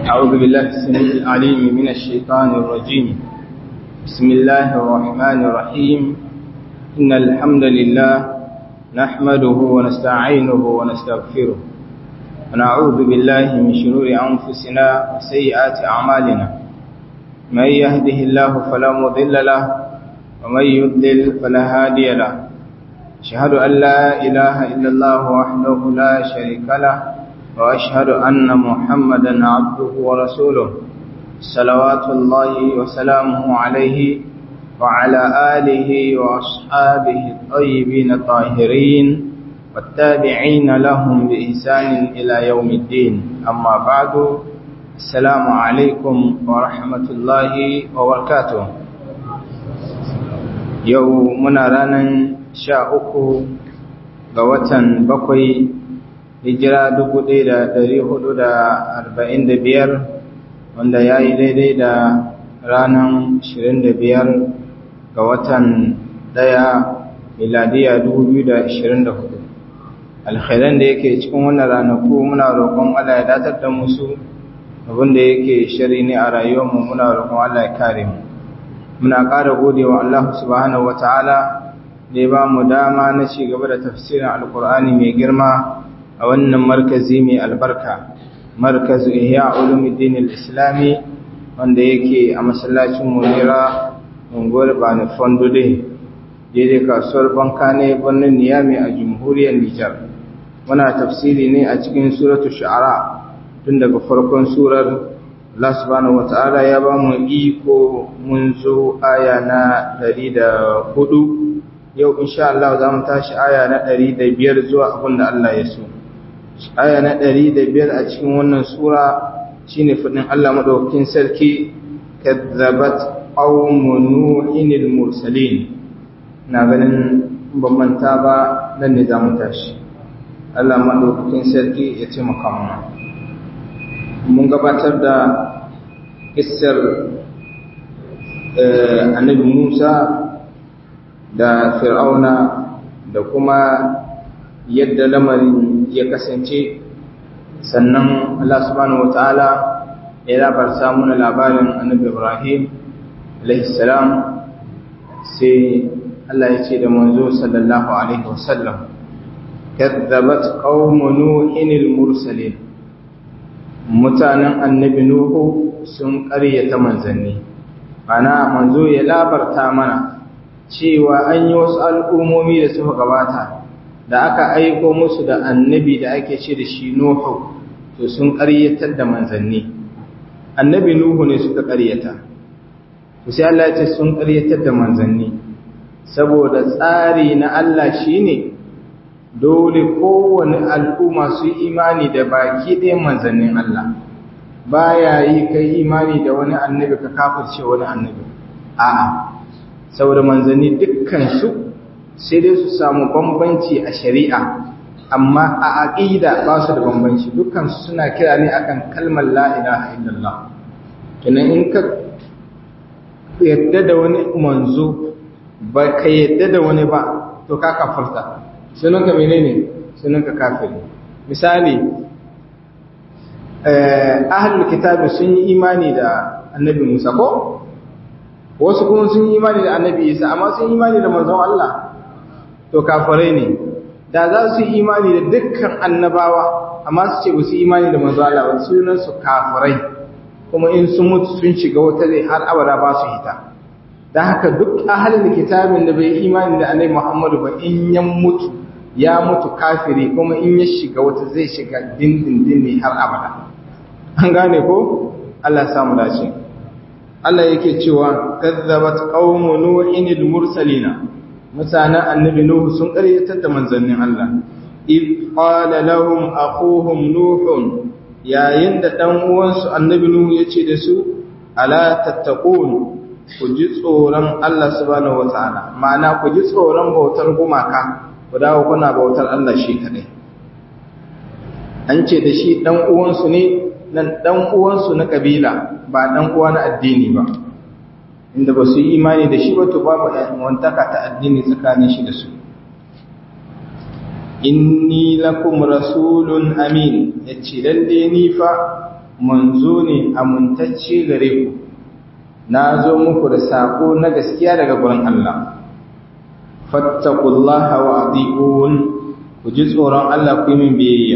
أعوذ بالله السميع العليم من الشيطان الرجيم بسم الله الرحمن الرحيم إن الحمد لله نحمده ونستعينه ونستغفره ونعوذ بالله من شرور أنفسنا وسيئات أعمالنا من يهده الله فلا مضل له ومن يضلل فلا هادي له أشهد أن لا إله إلا الله وحده لا شريك له وأشهد أن محمدا عبده ورسوله صلوات الله وسلامه عليه وعلى آله وأصحابه الطيبين الطاهرين والتابعين لهم بإحسان إلى يوم الدين أما بعد السلام عليكم ورحمة الله وبركاته يومنا رانا شاء ga watan bakwai hijira dubu ɗaya da ɗari hudu da arba'in da biyar wanda ya yi daidai da ranar ashirin da biyar ga watan ɗaya miladiya dubu biyu da ashirin da hudu alkhairan da yake cikin wannan ranaku muna roƙon Allah ya datar da musu abin da yake shari ne a rayuwarmu muna roƙon Allah ya kare mu muna ƙara gode wa Allah subhanahu wa ta'ala da ya ba mu dama na ci gaba da tafsirin alkur'ani mai girma a wannan markazi mai albarka markazu ihya ulumuddin al-islami wanda yake a masallacin munira unguwar bani fondode daidai kasuwar banka ne birnin niyami a jamhuriyar nijar muna tafsiri ne a cikin suratu shu'ara tun daga farkon surar Allah subhanahu wata'ala ya ba mu iko mun zo aya na 104 yau insha Allah za mu tashi aya na 105 zuwa abin da Allah ya so aya na ɗari da biyar a cikin wannan sura shine fadin Allah madaukakin sarki kadzabat qaumu nuhin mursalin na ganin ban manta ba nan ne zamu tashi Allah madaukakin sarki ya ce maka mun gabatar da kissar annabi Musa da Fir'auna da kuma yadda lamarin ya kasance sannan Allah subhanahu wataala ya labarta mana labarin annabi Ibrahim salam sai Allah ya ce da manzo sallallahu alaihi wasallam kadzabat qaumu nuhin al-mursalin mutanen annabi nuhu sun ƙaryata manzanni ana manzo ya labarta mana cewa an yi wasu al'ummomi da suka gabata da aka aiko musu da annabi da ake ce da shi Nuhu to sun ƙaryatar da manzanni annabi Nuhu ne suka ƙaryata to sai Allah ya ce sun ƙaryatar da manzanni saboda tsari na Allah shine dole kowane al'umma su yi imani da baki ɗayan manzannin Allah baya yi kai imani da wani annabi ka kafirce wani annabi a'a saboda manzanni dukkan su sai dai su samu bambanci a shari'a amma a aqida ba su da bambanci dukkan su suna kira ne akan kalmar la ilaha illallah kenan in ka yadda da wani manzo ba ka yadda da wani ba to ka kafirta sunan ka menene sunan ka kafiri misali eh ahlul kitabi sun yi imani da annabi Musa ko wasu kuma sun yi imani da annabi Isa amma sun yi imani da manzon Allah to kafirai ne da za su yi imani da dukkan annabawa amma su ce ba su imani da manzo Allah ba sunan su kafirai kuma in sun mutu sun shiga wata zai har abada ba su hita dan haka duk ahalin kitabin da bai imani da annabi Muhammadu ba in ya mutu ya mutu kafiri kuma in ya shiga wata zai shiga dindindin ne har abada an gane ko Allah ya samu dace Allah yake cewa kazzabat qaumu nuhin al-mursalina mutanen annabi Nuhu sun ƙaryatar da manzannin Allah. If qala lahum akhuhum Nuhun yayin da dan uwansu annabi Nuhu ya ce da su ala tattaqun ku ji tsoron Allah subhanahu wataala ma'ana ku ji tsoron bautar gumaka ku dawo kuna bautar Allah shi kadai an ce da shi dan uwansu ne nan dan uwansu na kabila ba dan uwa na addini ba inda ba su yi imani da shi ba to babu wantaka ta addini tsakanin shi da su inni lakum rasulun amin yace lalle ni fa manzo ne amintacce gare ku na zo muku da sako na gaskiya daga gurin Allah fattaqullaha wa atiqun ku ji tsoron Allah ku yi min biyayya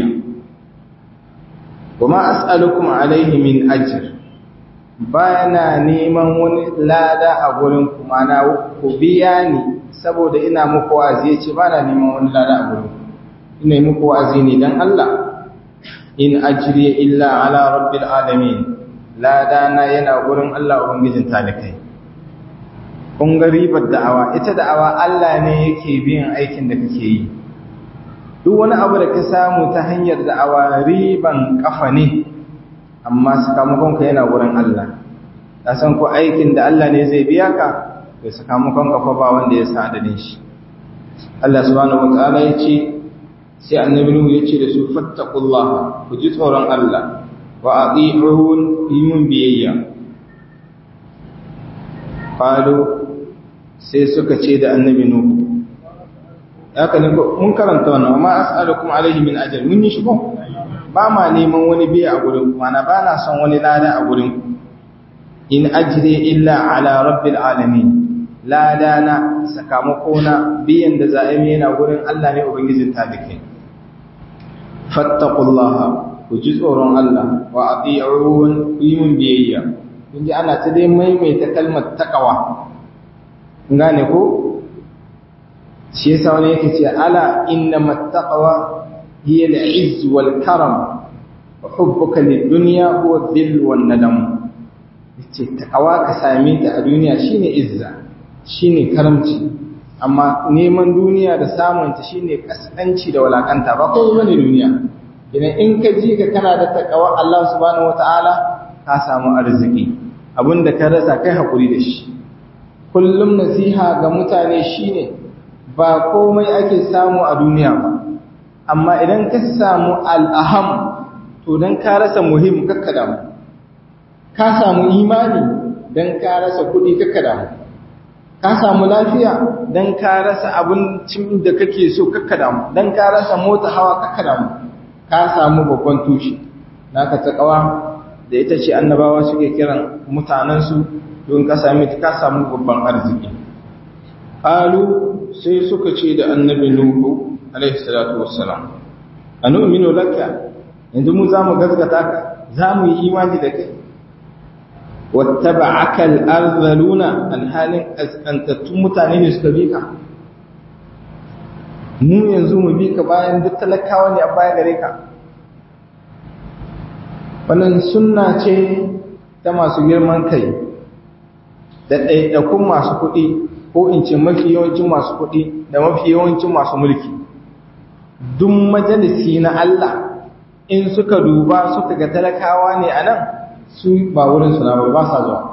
kuma as'alukum alaihi min ajr bana neman wani lada a gurin ku mana ku biya ni saboda ina muku wa'azi ce bana neman wani lada a gurin ku ina muku wa'azi ne dan Allah in ajri illa ala rabbil alamin lada na yana gurin Allah ubangijin talikai kun ga ribar da'awa ita da'awa Allah ne yake biyan aikin da kake yi duk wani abu da ka samu ta hanyar da'awa riban kafa ne amma sakamakon ka yana gurin Allah ka san ko aikin da Allah ne zai biya ka to sakamakon ka fa ba wanda ya sa adadin shi Allah subhanahu wataala ya ce sai annabi Nuhu ya ce da su fattaqullaha ku ji tsoron Allah wa ati'un yimun biyayya qalu sai suka ce da annabi Nuhu haka ne mun karanta wannan amma as'alukum alaihi min ajr mun yi shi ko ba ma neman wani biya a gurin ku mana ba na son wani lada a gurin ku in ajri illa ala rabbil alamin lada na sakamako na biyan da za a yi yana gurin Allah ne ubangijin talike fattaqullaha ku ji tsoron Allah wa ati'un ku yi mun biyayya kun ji ana ta dai maimaita kalmar taqwa gane ko shi yasa wani yake ce ala inna mattaqwa hiya al-izz wal karam wa hubbuka lid-dunya huwa dhill wan nadam yace taqwa ka same ta a duniya shine izza shine karamci amma neman duniya da samun ta shine kaskanci da walakanta ba ko bane duniya idan in ka ji ka kana da taqwa Allah subhanahu wataala ka samu arziki abinda ka rasa kai hakuri da shi kullum nasiha ga mutane shine ba komai ake samu a duniya ba amma idan ka samu al'aham to don ka rasa muhim kakka damu ka samu imani don ka rasa kuɗi kakka damu ka samu lafiya don ka rasa abincin da kake so kakka damu don ka rasa mota hawa kakka damu ka samu babban tushe naka ta kawa da ita ce annabawa suke kiran mutanensu don ka sami ka samu babban arziki qalu sai suka ce da annabi nuhu alaihi salatu wassalam anu'minu laka yanzu mu zamu gaskata ka zamu yi imani da kai wattaba'aka al-arzaluna alhalin askantattun mutane ne suka bi ka mu yanzu mu bi ka bayan duk talakawa ne a baya gare ka wannan sunna ce ta masu girman kai da ɗaiɗakun masu kuɗi ko in ce mafi yawancin masu kuɗi da mafi yawancin masu mulki duk majalisi na Allah in suka duba suka ga talakawa ne a nan su ba wurin suna ba ba sa zuwa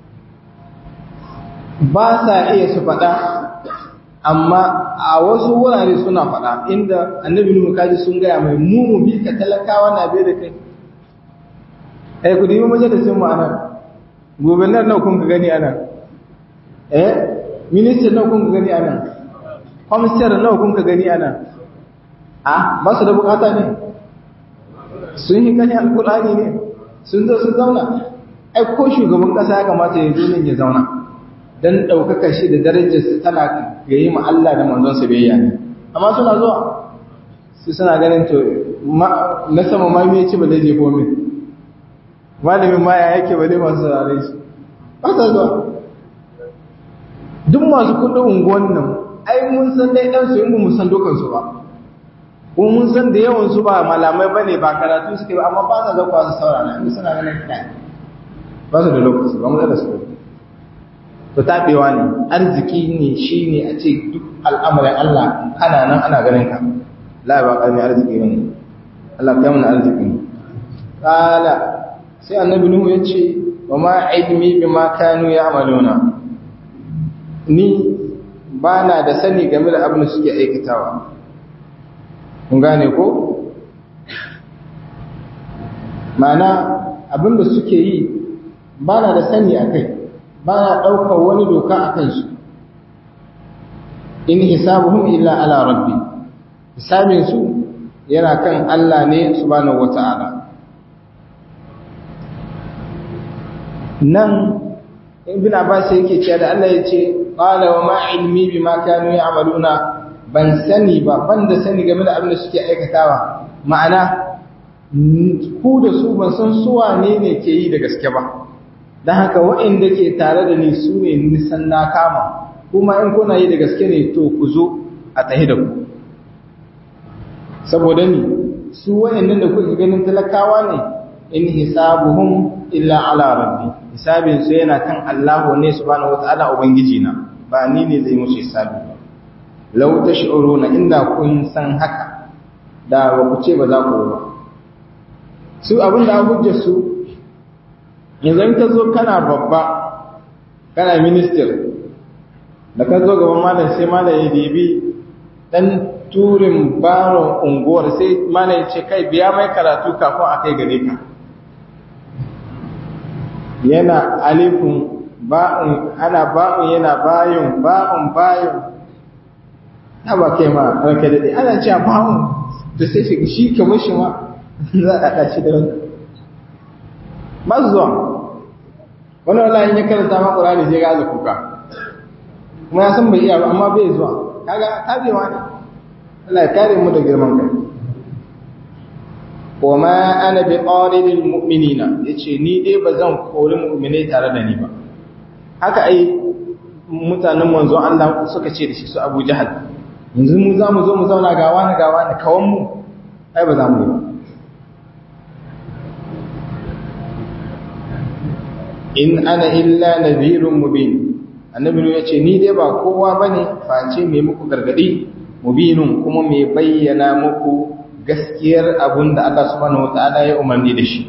ba sa iya su faɗa amma a wasu wurare suna faɗa inda annabi nuhu kaji sun gaya mai mu mu bi ka talakawa na bai da kai ai ku dibi majalisin mu anan gobernar nawa kun ka gani anan eh ministan nawa kun ka gani anan kwamisar nawa kun ka gani anan a ba su da bukata ne sun yi gani alkulani ne sun zo sun zauna ai ko shugaban kasa ya kamata ya zo nan ya zauna dan ɗaukaka shi da darajar su tana ga yi Allah da manzon sa biyayya ne amma suna zuwa su suna ganin to na sama ma me ce ba zai je ko min malamin ma ya yake ba dai masu saurare shi ba ta zuwa duk masu kudin unguwan nan ai mun san dai dan su in mu san dukan su ba ko mun san da yawan su ba malamai bane ba karatu suke ba amma ba sa zakwa su saurara in suna ganin kai ba su da lokaci ba mu da su to tabewa ne arziki ne shine a ce duk al'amarin Allah ana nan ana ganin ka la ba kalmi arziki bane Allah kai mana arziki ne kala sai annabi nuhu ya ce wa ma ilmi bima kanu ya'maluna ni ba na da sani game da abin da suke aikatawa kun gane ko mana abin da suke yi ba na da sani a kai ba na ɗaukar wani doka a kansu in hisabuhum illa ala rabbi hisabinsu yana kan Allah ne subhanahu wata'ala nan ibn abbas yake cewa da Allah ya ce qala wa ma ilmi bima kanu ya'maluna ban sani ba ban da sani game da abin da suke aikatawa ma'ana ku da su ban san su wane ne ke yi da gaske ba don haka waɗanda ke tare da ni su ne nisan na kama kuma in kuna yi da gaske ne to ku zo a tahi da ku saboda ni su waɗannan da kuka ganin talakawa ne in hisabuhum illa ala rabbi hisabin su yana kan Allah ne subhanahu wataala ubangiji na ba ni ne zai musu hisabi ba law tash'uruna inda kun san haka da ba ku ce ba za ku ba su abin da hujjar su yanzu in ka zo kana babba kana minister da ka zo gaban malam sai malam ya dibi dan turin baron unguwar sai malam ya ce kai biya mai karatu kafin a kai gare ka yana alifun ba'un ana ba'un yana bayun ba'un bayun ta ba kai ma ranka daɗe ana cewa ba'un da sai shi shi kamar shi ma za a haɗa shi da wani ba su zuwa wani wani ya karanta ma ƙurani sai ga aza kuka kuma ya san bai iya ba amma bai zuwa kaga tabewa ne Allah ya kare mu da girman kai wa ma ana bi qaridil mu'minina yace ni dai bazan kori mu'minai tare da ni ba haka ai mutanen manzon Allah suka ce da shi su Abu Jahal yanzu mu za mu zo mu zauna ga wani ga wani kawan mu ai ba za mu yi ba in ana illa nadhirun mubin annabi ya ce ni dai ba kowa bane face mai muku gargadi mubinun kuma mai bayyana muku gaskiyar abun da Allah subhanahu wataala ya umarni da shi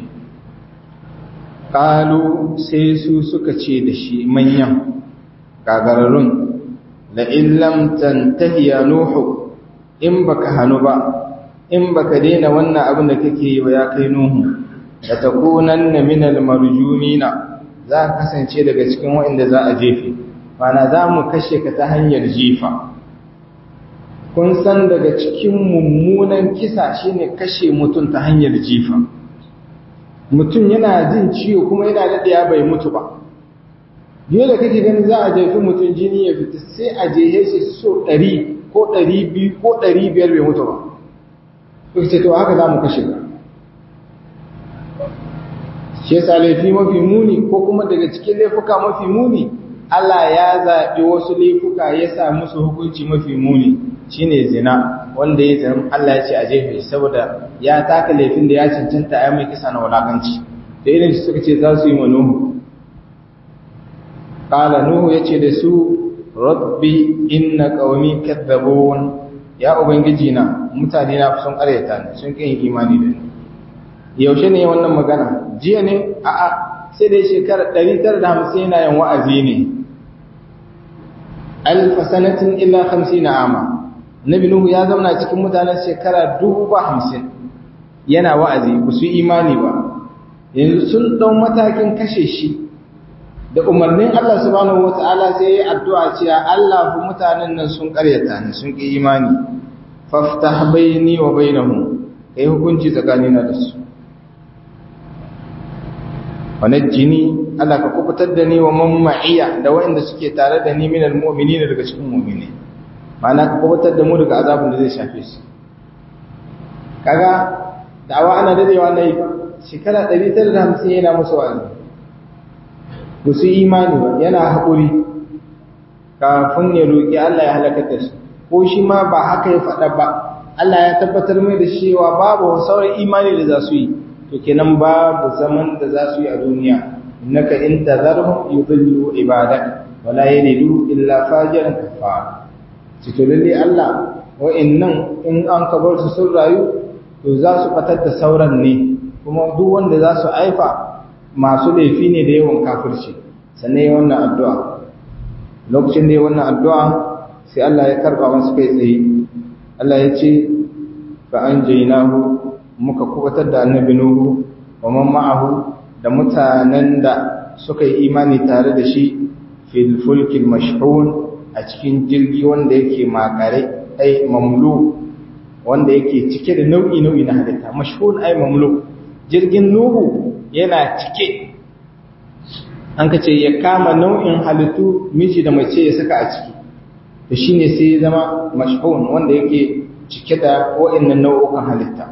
qalu sai su suka ce da shi manyan gagararun la illam tantahi ya nuhu in baka hanu ba in baka daina wannan abin da kake yi ba ya kai nuhu la takunanna minal marjumina za ka kasance daga cikin waɗanda za a jefe mana za mu kashe ka ta hanyar jifa kun san daga cikin mummunan kisa shine kashe mutum ta hanyar jifa mutum yana jin ciwo kuma yana daɗaya bai mutu ba dole kake ganin za a jefi mutum jini ya fita sai a jehe shi so ɗari ko ɗari biyu ko ɗari biyar bai mutu ba kuka ce to haka za mu kashe ka shi yasa laifi mafi muni ko kuma daga cikin laifuka mafi muni Allah ya zaɓi wasu laifuka ya sa musu hukunci mafi muni shine zina wanda ya zina Allah ya ce a jefe saboda ya taka laifin da ya cancanta ya mai kisa na wulakanci da irin su suka ce za su yi wa Nuhu qala Nuhu yace da su rabbi inna qaumi kadzabun ya ubangiji na mutane na sun ƙaryata ne sun kin imani da ni yaushe ne wannan magana jiya ne a'a sai dai shekara 950 yana yin wa'azi ne alfa sanatin illa 50 ama nabi nuhu ya zauna cikin mutanen shekara 50 yana wa'azi ba su imani ba yanzu sun dau matakin kashe shi da umarnin Allah subhanahu wata'ala sai ya addu'a cewa Allah fa mutanen nan sun karyata ne sun ki imani faftah baini wa bainahum kai hukunci tsakanina da su wanajjini Allah ka kubutar da ni wa man ma'iya da waɗanda suke tare da ni minal mu'minina daga cikin mu'mini ma'ana ka kubutar da mu daga azabin da zai shafe su kaga da'awa ana dadewa na yi shekara 950 yana musu wa'azi ba su imani ba yana haƙuri kafin ya roƙi Allah ya halakar da su ko shi ma ba haka ya faɗa ba Allah ya tabbatar mai da cewa babu sauran imani da za su yi to kenan babu zaman da za su yi a duniya innaka in tazarhum yudillu ibadak wala yalidu illa fajiran kafara ci to lalle Allah wa'annan in an kabar su sun rayu to za su fatar da sauran ne kuma duk wanda za su aifa masu laifi ne da yawan kafirci sannan yi wannan addu'a lokacin da yi wannan addu'a sai Allah ya karba masu kai tsaye Allah ya ce fa an jainahu muka kubatar da annabi Nuhu wa man ma'ahu da mutanen da suka yi imani tare da shi fil fulkil mashhun a cikin jirgi wanda yake makare ai mamlu wanda yake cike da nau'i nau'i na halitta mashhun ai mamlu jirgin Nuhu yana cike an ka ce ya kama nau'in halittu miji da mace ya saka a ciki to shine sai ya zama mashhun wanda yake cike da wa'annan nau'ukan halitta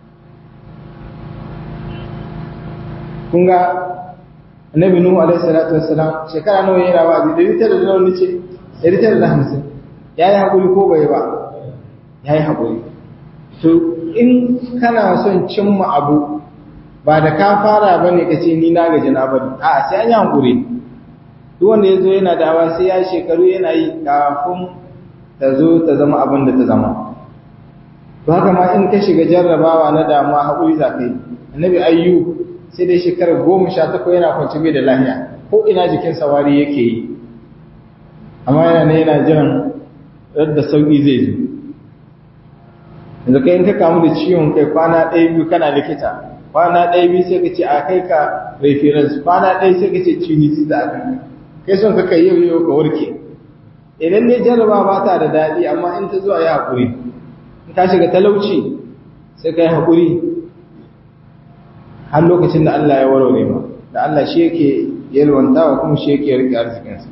kun ga annabi nuhu alaihi salatu wassalam shekara nawa yana wa'azi da rita da nawa nace da rita da hamsin yayi hakuri ko bai ba yayi hakuri to in kana son cimma abu ba da ka fara bane kace ni na gaji na bari a sai an yi hakuri duk wanda yazo yana dawa sai ya shekaru yana yi kafin ta zo ta zama abin da ta zama to haka ma in ka shiga jarrabawa na damuwa hakuri za ka yi annabi ayyub sai dai shekarar goma sha takwas yana kwanci bai da lahiya ko ina jikin sawari yake yi amma yana ne yana jiran yadda sauƙi zai zo yanzu kai in ka kamu da ciwon kai kwana ɗaya biyu kana likita kwana ɗaya biyu sai ka ce a kai ka reference kwana ɗaya sai ka ce ciwon da aka kai son ka kai yau yau ka warke idan ne jarraba ba ta da daɗi amma in ta zo a yi haƙuri in ka shiga talauci sai ka yi haƙuri har lokacin da Allah ya warware ma da Allah shi yake yalwantawa kuma shi yake rike arzikinsa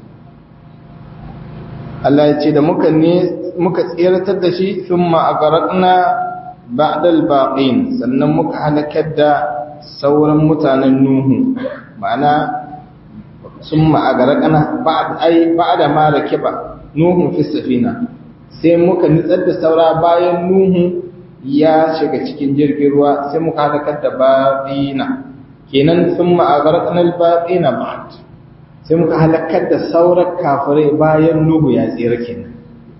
Allah ya ce da muka ne muka tsiratar da shi thumma aghraqna ba'da al-baqin sannan muka halakar da sauran mutanen nuhu ma'ana thumma aghraqna ba'd ay ba'da ma rakiba nuhu fi safina sai muka nitsar da saura bayan nuhu ya shiga cikin jirgin ruwa sai muka halakar da baɗina kenan sun ma'agarƙanar baɗina ba sai muka halakar da saurar kafirai bayan nuhu ya tsira kenan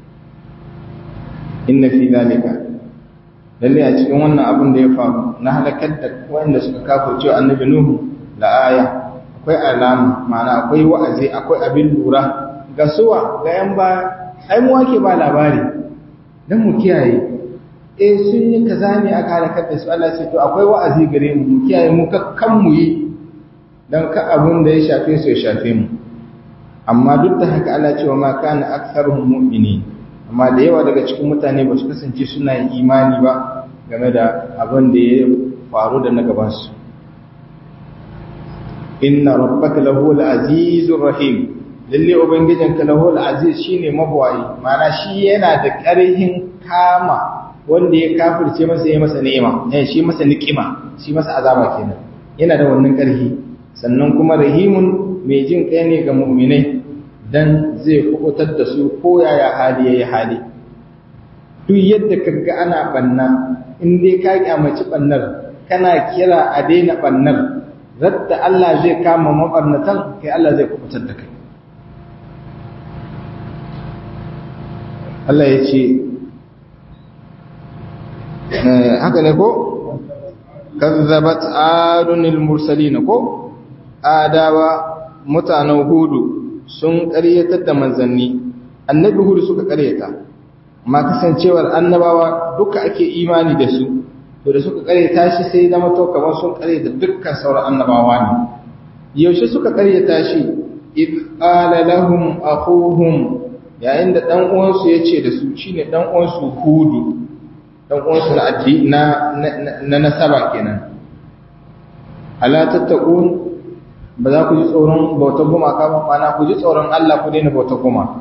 inna fi zalika lalle a cikin wannan abin da ya faru na halakar da wanda suka kafirce annabi nuhu la aya akwai alama ma'ana akwai wa'azi akwai abin lura ga suwa ga yan ba ai mu ake ba labari dan mu kiyaye eh sun yi kaza ne aka halakar da su Allah sai to akwai wa'azi gare mu mu kiyaye mu kan mu yi dan ka abun da ya shafe su ya shafe mu amma duk da haka Allah cewa ma kana aktharuhum mu'minin amma da yawa daga cikin mutane ba su kasance suna yin imani ba game da abin da ya faru da na gaban su inna rabbaka lahu al-azizur rahim lalle ubangijinka lahu al-aziz shine mabwayi ma'ana shi yana da ƙarhin kama wanda ya kafirce masa ya masa ni'ima eh shi masa niqima shi masa azaba kenan yana da wannan ƙarfi sannan kuma rahimun mai jin kai ne ga mu'minai dan zai kubutar da su ko yaya hali yayi hali duk yadda kaga ana banna in dai ka kyamaci bannar kana kira a daina bannar radda Allah zai kama mabarnatan kai Allah zai kubutar da kai Allah ya ce haka ne ko kazzabat adunil mursalin ko adawa mutanen hudu sun ƙaryatar da manzanni annabi hudu suka ƙaryata amma kasancewar annabawa duka ake imani da su to da suka ƙaryata shi sai zama to kamar sun ƙaryata dukkan sauran annabawa ne yaushe suka ƙaryata shi id qala lahum akhuhum yayin da dan uwansu yace da su shine dan uwansu hudu dan uwansu na addini na na nasaba kenan ala tattaqun ba za ku ji tsoron bautar gumaka ba mana ku ji tsoron Allah ku daina bautar gumaka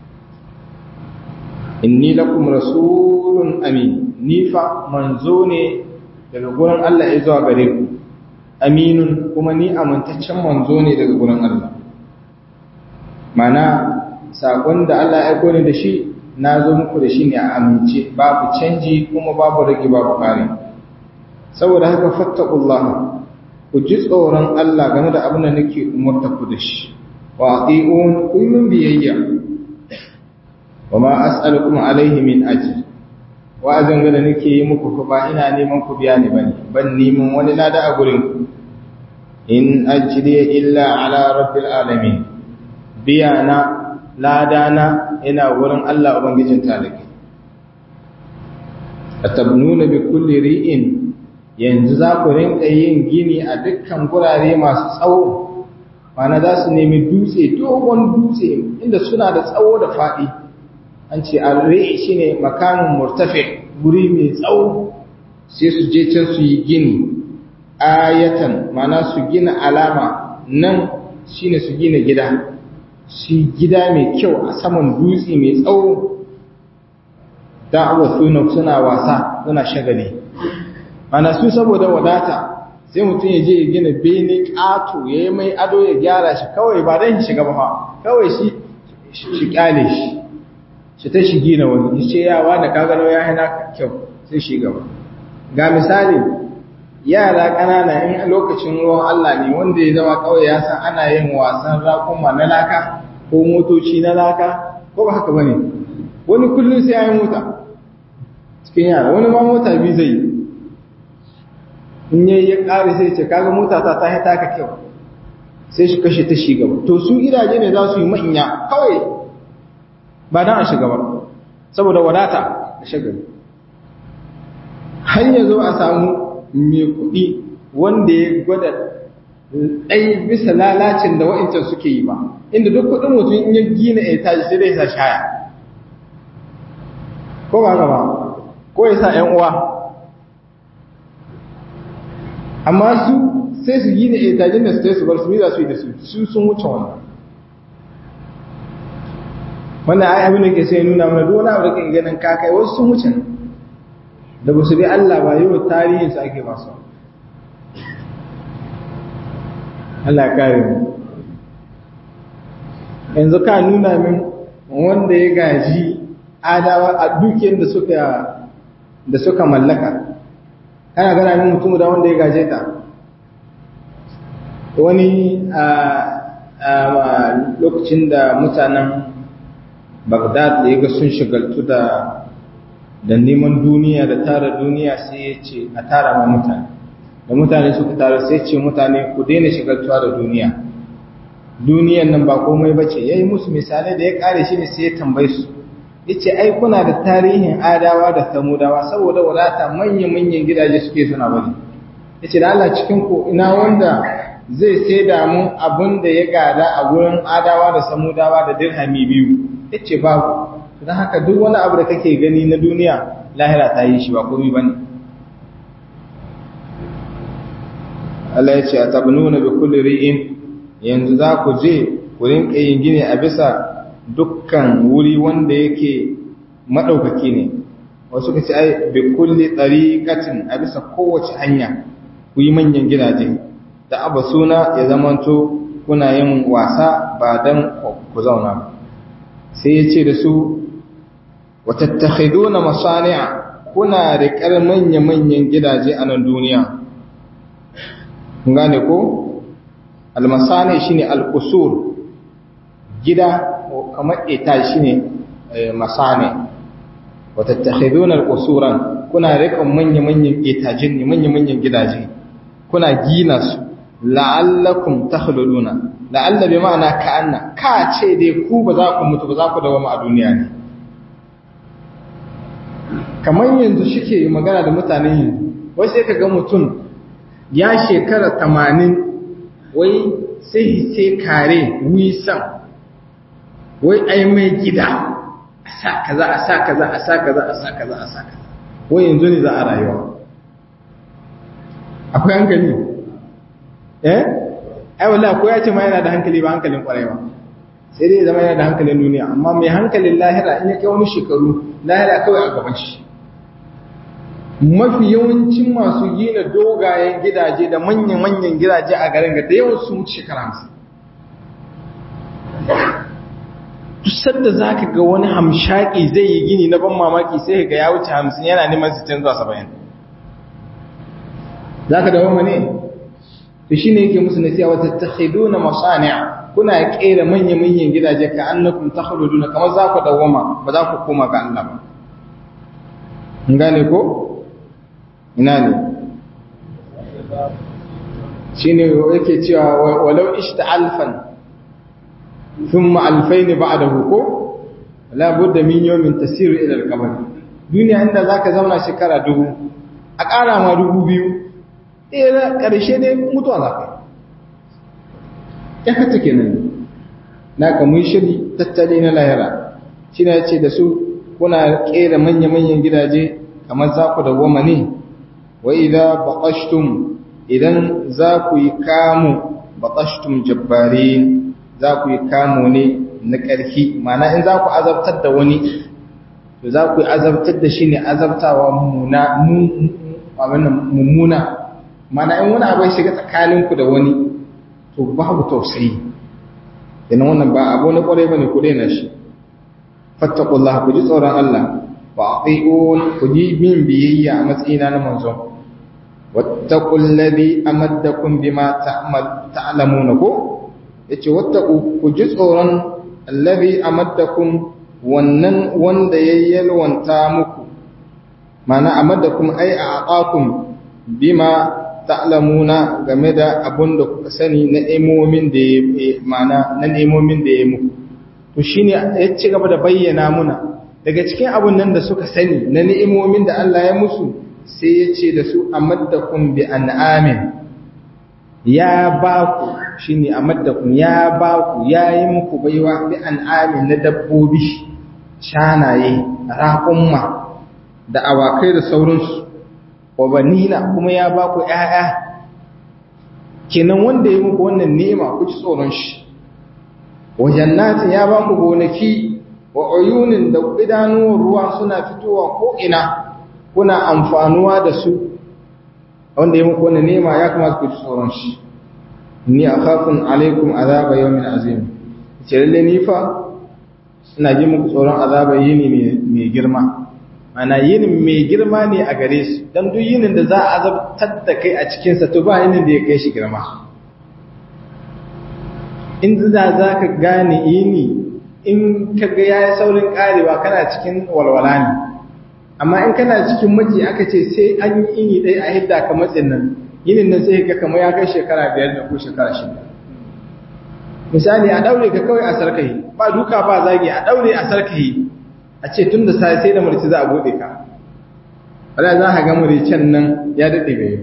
inni lakum rasulun amin ni fa manzo ne daga gurin Allah ya zuwa gare ku aminun kuma ni amintaccen manzo ne daga gurin Allah mana sakon da Allah ya aiko ni da shi na zo muku da shi ne a amince babu canji kuma babu rage babu kare saboda haka fattaqullaha ku ji tsoron Allah game da abin da nake umarta ku da shi wa ati'un kullum biyayya wa ma as'alukum alaihi min ajr wa'azin ga da nake yi muku fa ba ina neman ku biya ni bane ban neman wani lada a gurin ku in ajri illa ala rabbil alamin biya na lada na ina wurin Allah ubangijin talaki atabnuna bi kulli ri'in yanzu za ku rinka yin gini a dukkan gurare masu tsawo mana za su nemi dutse dogon dutse inda suna da tsawo da faɗi an ce arre shi ne makamin murtafe guri mai tsawo sai su je can su yi gini ayatan mana su gina alama nan shine su gina gida su gida mai kyau a saman dutse mai tsawo don abuwa suna suna wasa suna shagali mana su saboda wadata sai mutum ya je ya gina bene ƙato ya yi mai ado ya gyara shi kawai ba don shiga ba kawai shi shi kyale shi shi ta shi gina wani ya ce yawa da kagano ya hana kyau sai shi gaba ga misali yara ƙanana in lokacin ruwan Allah ne wanda ya zama kawai ya san ana yin wasan rakuma na laka ko motoci na laka ko ba haka bane wani kullum sai ya yi mota cikin yara wani ma mota biyu zai yi in yayi ya ƙare sai ce kaga mota ta ta hita ka kyau sai shi kashe ta shi gaba to su gidaje ne za su yi manya kawai ba dan a shiga ba saboda wadata da shagali har ya zo a samu mai kuɗi wanda ya gwada ɗai bisa lalacin da wa'incan suke yi ba inda duk kuɗin mutum in ya gina ya tashi sai dai sa shaya ko ba gaba ko ya sa ‘yan uwa amma su sai su gina ya tashi da su sai su bar su za su yi da su su sun wuce wannan wannan ai abin da ke sai nuna mana duk wani abu da ke ganin kakai wasu sun wuce da ba su bi Allah ba yau tarihin su ake masu Allah kare mu yanzu ka nuna min wanda ya gaji adawa a dukiyar da suka da suka mallaka kana gana min mutum da wanda ya gaje ta wani a lokacin da mutanen Baghdad da ya ga sun shigaltu da da neman duniya da tara duniya sai ya ce a tara ma mutane da mutane suka tara sai ce mutane ku daina shigaltuwa da duniya duniyan nan ba komai ba ce ya yi musu misalai da ya kare shi ne sai ya tambaye su ya ce ai kuna da tarihin adawa da samudawa saboda wadata manya-manyan gidaje suke suna bari ya ce da Allah cikin ku ina wanda zai sai da mun abin da ya gada a gurin adawa da samudawa da dirhami biyu ya ce babu don haka duk wani abu da kake gani na duniya lahira ta yi shi ba komai ba ne Allah ya ce a tabnuna bi kulli ri'in yanzu za ku je ku rinka yin gini a bisa dukkan wuri wanda yake madaukaki ne wasu ka ce ai bi kulli tariqatin a bisa kowace hanya ku yi manyan gidaje da abu suna ya zamanto kuna yin wasa ba dan ku zauna ba sai ya ce da su watattakhiduna masani'a kuna riƙar manya-manyan gidaje a nan duniya kun gane ko almasani shine alqusur gida kamar ita shine masani watattakhiduna alqusuran kuna riƙar manya-manyan etajen ne manya-manyan gidaje kuna gina su la'allakum takhluduna la'alla bi ma'ana ka'anna ka ce dai ku ba za ku mutu ba za ku dawo a duniya ne kamar yanzu shike magana da mutanen yanzu wai sai ka ga mutum ya shekara tamanin wai sai sai kare wisan wai ai mai gida a sa kaza a sa kaza a sa kaza a sa kaza a sa kaza wai yanzu ne za a rayuwa akwai hankali eh ai wallahi ko ya ce ma yana da hankali ba hankalin kwarai ba sai dai zama yana da hankalin duniya amma mai hankalin lahira in ya kai wani shekaru lahira kawai a gaban shi mafi yawancin masu gina dogayen gidaje da manyan-manyan gidaje a garin ga da yawan sun wuce shekara hamsin tusar da za ka ga wani hamshaki zai yi gini na ban mamaki sai ga ya wuce hamsin yana neman sittin zuwa saba'in za ka dawo ne to shi ne yake musu nasiya wata ta na masani'a kuna kera manya-manyan gidaje ka annakum ta na kamar za ku dawoma ba za ku koma ga Allah ba gane ko ina ne shi ne yake cewa walau ishta alfan sun ma'alfai ne ba a da huko labudda min yomin tasiru ilal kamar duniya inda za ka zauna shekara dubu a ƙara ma dubu biyu ɗaya ƙarshe ne mutuwa za ka ya hata ke nan na kamun shiri tattali na lahira shi na ce da su kuna ƙera manya-manyan gidaje kamar za ku da goma ne wa idan baƙashtun idan za ku yi kamu batashtum jabbarin za ku yi kamo ne na ƙarfi mana in za ku azabtar da wani to za ku yi azabtar da shi ne azabtawa mummuna mana in wani abu ya shiga tsakaninku da wani to babu tausayi yana wannan ba abu na kwarai bane ku daina shi fattaqullah ku ji tsoron Allah wa ati'un ku ji bin biyayya a matsayina na manzon wattaqul ladhi amaddakum bima ta'mal ta'lamuna ko yace wattaqu ku ji tsoron alladhi amaddakum wannan wanda ya yalwanta muku mana amaddakum ai a aqakum bima ta'lamuna game da abun da kuka sani na imomin da ya mana na imomin da ya muku to shine ya ci gaba da bayyana muna daga cikin abun nan da suka sani na ni'imomin da Allah ya musu sai ya ce da su amaddakum bi an'amin ya ba ku shine amaddakum ya ba ku yayi muku baiwa bi an'amin na dabbobi shanaye raƙumma da awakai da sauransu wa banina kuma ya ba ku ƴaƴa kenan wanda ya muku wannan ni'ima ku ci tsoron shi wa jannatin ya ba ku gonaki wa uyunin da idanuwar ruwa suna fitowa ko ina kuna amfanuwa da su wanda ya muku wannan ni'ima ya kamata ku ci tsoron shi ni akhafun alaikum azaba yawmin azim ce lalle ni fa ina ji muku tsoron azaba yini mai girma ana yinin mai girma ne a gare su don duk yinin da za a azabtar da kai a cikinsa to ba yinin da ya kai shi girma in za za ka gane yini in ka ga ya yi saurin karewa kana cikin walwala ne amma in kana cikin maji aka ce sai an yi ini ɗaya a hidda ka matsin nan yinin nan sai ka kama ya kai shekara biyar da ko shekara shida misali a ɗaure ka kawai a sarkahi ba duka ba zagi a ɗaure a sarkahi a ce tun da sai sai da mulki za a bude ka wala za ka ga muricen nan ya dade bai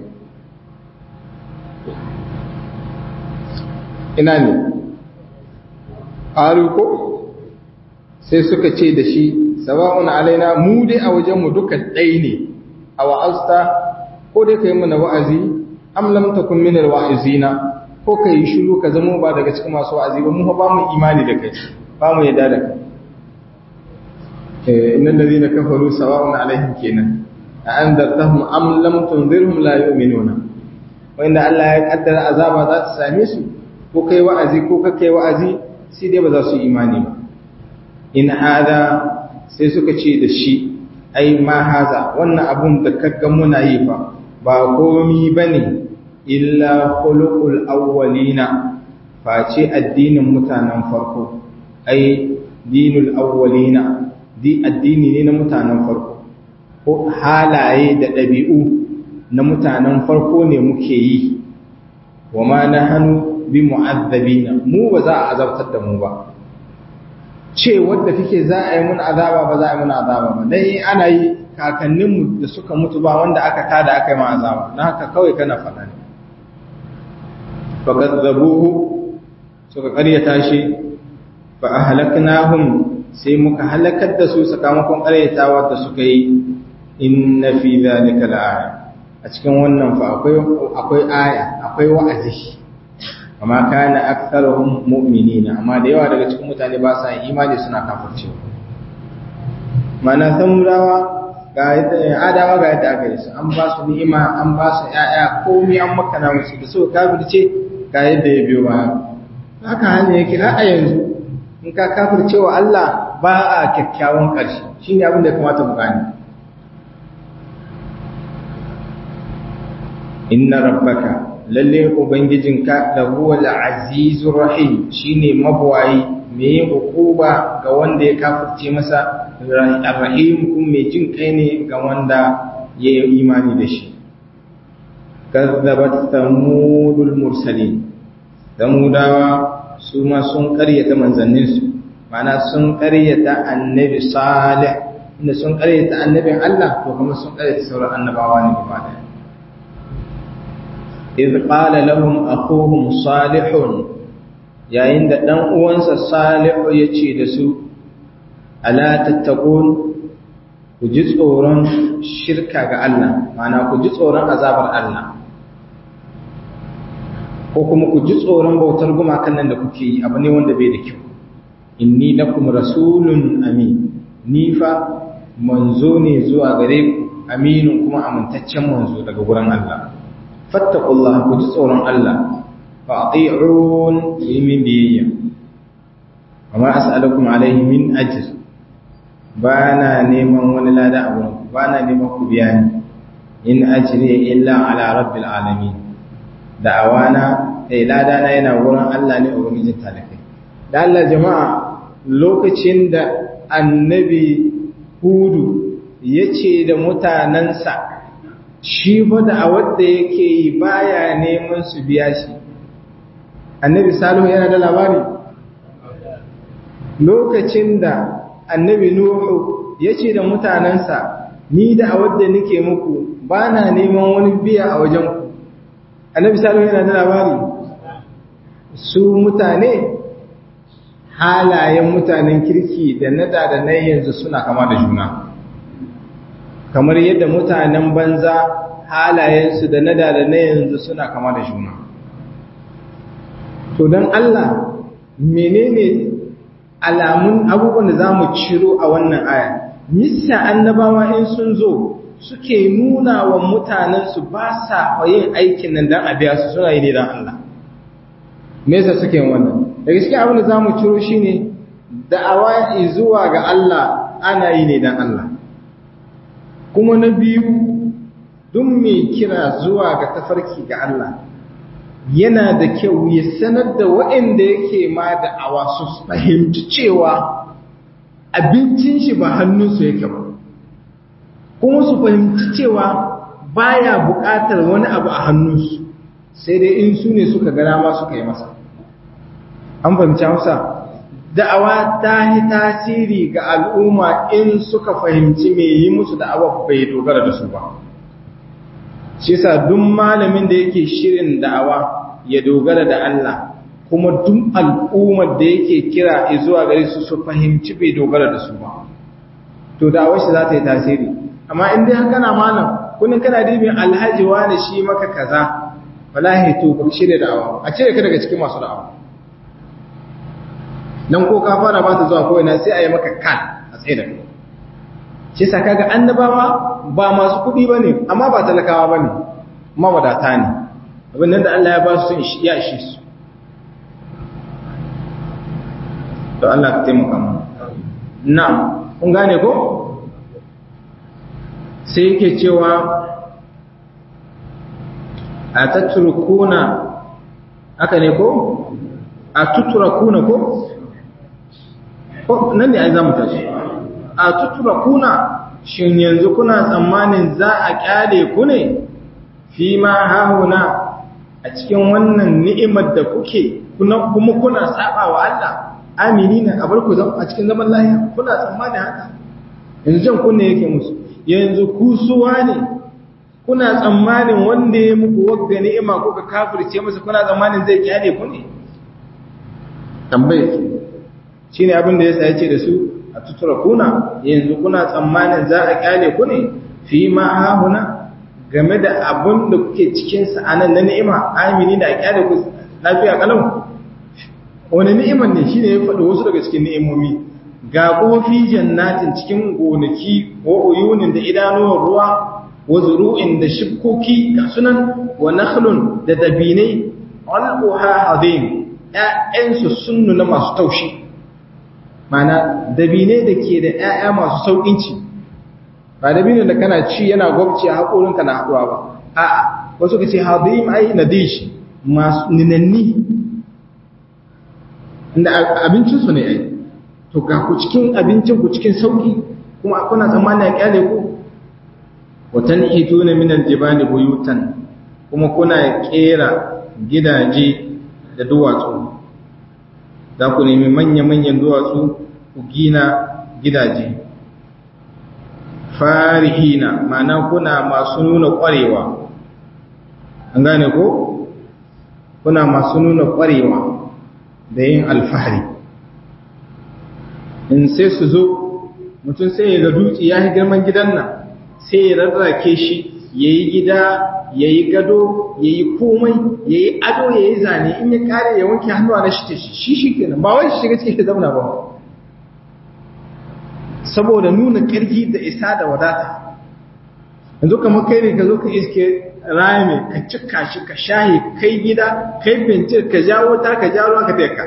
ina ne qalu ko sai suka ce da shi sawa'un alaina mu dai a wajen mu duka dai ne a wa'azta ko dai kai mana wa'azi am lam takun min alwa'izina ko kai shiru ka zama ba daga cikin masu wa'azi ba mu ba mu imani da kai ba mu yadda da kai إن الذين كفروا سواء عليهم كينا أأنذرتهم أم لم تنذرهم لا يؤمنون وإن الله يقدر عذاب ذات ساميس ko kai wa'azi ko kai wa'azi sai dai ba za su imani ba in hada sai suka ce da shi ai ma haza wannan abun da kaga muna yi fa ba komi bane illa khuluqul awwalina face addinin mutanen farko ai dinul awwalina di addini ne na mutanen farko ko halaye da ɗabi'u na mutanen farko ne muke yi wa ma na hannu bi mu'azzabina mu ba za a azabtar da mu ba ce wadda kike za a yi mun azaba ba za a yi mun azaba ba dai ana yi kakanninmu da suka mutu ba wanda aka tada aka yi ma azaba na haka kawai kana faɗa ne fakazzabuhu suka karyata shi fa ahlaknahum sai muka halakar da su sakamakon ƙaryatawa da suka yi inna fi zalika la'aya a cikin wannan fa akwai akwai aya akwai wa'azi amma kana aktharuhum mu'minina amma da yawa daga cikin mutane ba sa imani suna kafirce mana samurawa ga yadda adawa ga yadda aka yi su an ba su ni'ima an ba su ƴaƴa komai an makana musu da su kafirce ga yadda ya biyo baya haka hanya yake a yanzu in ka kafirce wa Allah ba a kyakkyawan ƙarshe shi ne abin da ya kamata mu gani inna rabbaka lalle ubangijinka da huwa al-azizur rahim shine mabwayi mai hukuba ga wanda ya kafirce masa rahim kuma mai jin kai ne ga wanda ya yi imani da shi kazzabat thamudul mursalin samudawa su ma sun karyata manzanninsu mana sun karyata annabi salih inda sun karyata annabin Allah to kuma sun karyata sauran annabawa ne gaba daya idh qala lahum akhuhum salihun yayin da dan uwansa salihu yace da su ala tattaqun ku ji tsoron shirka ga Allah mana ku ji tsoron azabar Allah ko kuma ku ji tsoron bautar gumakan nan da kuke yi abu ne wanda bai da kyau inni lakum rasulun amin ni fa manzo ne zuwa gare ku aminu kuma amintaccen manzo daga gurin Allah fattaqullaha ku ji tsoron Allah fa ati'un min biyayya amma as'alukum alayhi min ajr bana neman wani lada a gurin ku bana neman ku biya ni in ajri illa ala rabbil alamin da'awana eh lada na yana gurin Allah ne ubangijin talakai da Allah jama'a lokacin da annabi hudu ya ce da mutanensa shi fa da a wadda yake yi baya neman su biya shi annabi salihu yana da labari lokacin da annabi nuhu ya ce da mutanensa ni da a wadda nake muku ba na neman wani biya a wajenku annabi salihu yana da labari su mutane halayen mutanen kirki da nada da na yanzu suna kama da juna kamar yadda mutanen banza halayensu da nada da na yanzu suna kama da juna to don Allah menene alamun abubuwan da za mu ciro a wannan aya nisa annabawa in sun zo suke nuna wa mutanensu ba sa yin aikin nan don a biya su suna yi ne don Allah me yasa suke yin wannan daga cikin abin da za mu ciro shi ne da'awa zuwa ga Allah ana yi ne don Allah kuma na biyu duk mai kira zuwa ga tafarki ga Allah yana da kyau ya sanar da waɗanda yake ma da'awa su fahimci cewa abincin shi ba hannunsu yake ba kuma su fahimci cewa baya buƙatar wani abu a hannunsu sai dai in su ne suka gana ma suka yi masa an fahimci hausa da'awa ta yi tasiri ga al'umma in suka fahimci mai yi musu da'awa bai dogara da su ba shi sa duk malamin da yake shirin da'awa ya dogara da Allah kuma duk al'ummar da yake kira zuwa gare su su fahimci bai dogara da su ba to da'awar shi za ta yi tasiri amma in dai haka na malam kullum kana dibin alhaji wani shi maka kaza wallahi to ba shirya da'awa a cire ka daga cikin masu da'awa dan ko ka fara ba ta zuwa ko ina sai a yi maka kan a tsaye da kai shi sa kaga annabawa ba masu kuɗi bane amma ba talakawa bane mawadata ne abin nan da Allah ya ba su sun ya ishe su to Allah ka taimaka mu na'am kun gane ko sai yake cewa a tatrukuna aka ne ko a tutrakuna ko nan ne ai za mu tashi a tutura kuna shin yanzu kuna tsammanin za a kyale ku ne fi ma hahuna a cikin wannan ni'imar da kuke kuma kuna saba wa Allah amini na abar ku a cikin zaman lahiya kuna tsammanin haka yanzu jan kunne yake musu yanzu ku suwa ne kuna tsammanin wanda ya muku wagga ni'ima kuka kafirce masa kuna tsammanin zai kyale ku ne tambaye shi ne abin da ya sa ce da su a tutura kuna yanzu kuna tsammanin za a kyale ku ne fi ma hahuna game da abin da kuke cikinsa a nan na ni'ima amini da a kyale ku lafiya kalau wani ni'iman ne shi ne ya faɗi wasu daga cikin ni'imomi ga kofi jannatin cikin gonaki wa uyunin da idanuwar ruwa wa zuru'in da shibkoki ga sunan wa nakhlun da dabinai alquha hadim ‘ya'yansu sun nuna masu taushi, mana dabine da ke da ‘ya'ya masu sauƙinci, ba dabine da kana ci yana gwabci a haƙorinka na haɗuwa ba, a'a, wasu ka ce haɗin ai na dishi masu ninanni, inda abincinsu ne ai, to ga ku cikin abincinku cikin sauƙi, kuma kuna tsammani a ƙyale ku, watan ito na minan jibani buyutan, kuma kuna ƙera gidaje da duwatsu za ku nemi manya-manyan duwatsu ku gina gidaje farihina mana kuna masu nuna ƙwarewa an gane ko kuna masu nuna ƙwarewa da yin alfahari in sai su zo mutum sai ya ga dutse ya yi girman gidan nan sai ya rarrake shi ya yi gida ya yi gado ya yi komai ya yi ado ya yi zane in ya kare ya wanke hannuwa na shi shi shi kenan ba wani shiga cikin zauna ba saboda nuna ƙarfi da isa da wadata yanzu kamar kai ne ka zo ka iske rami ka cika shi ka shahi kai gida kai bincir ka jawo ta ka jawo ka teka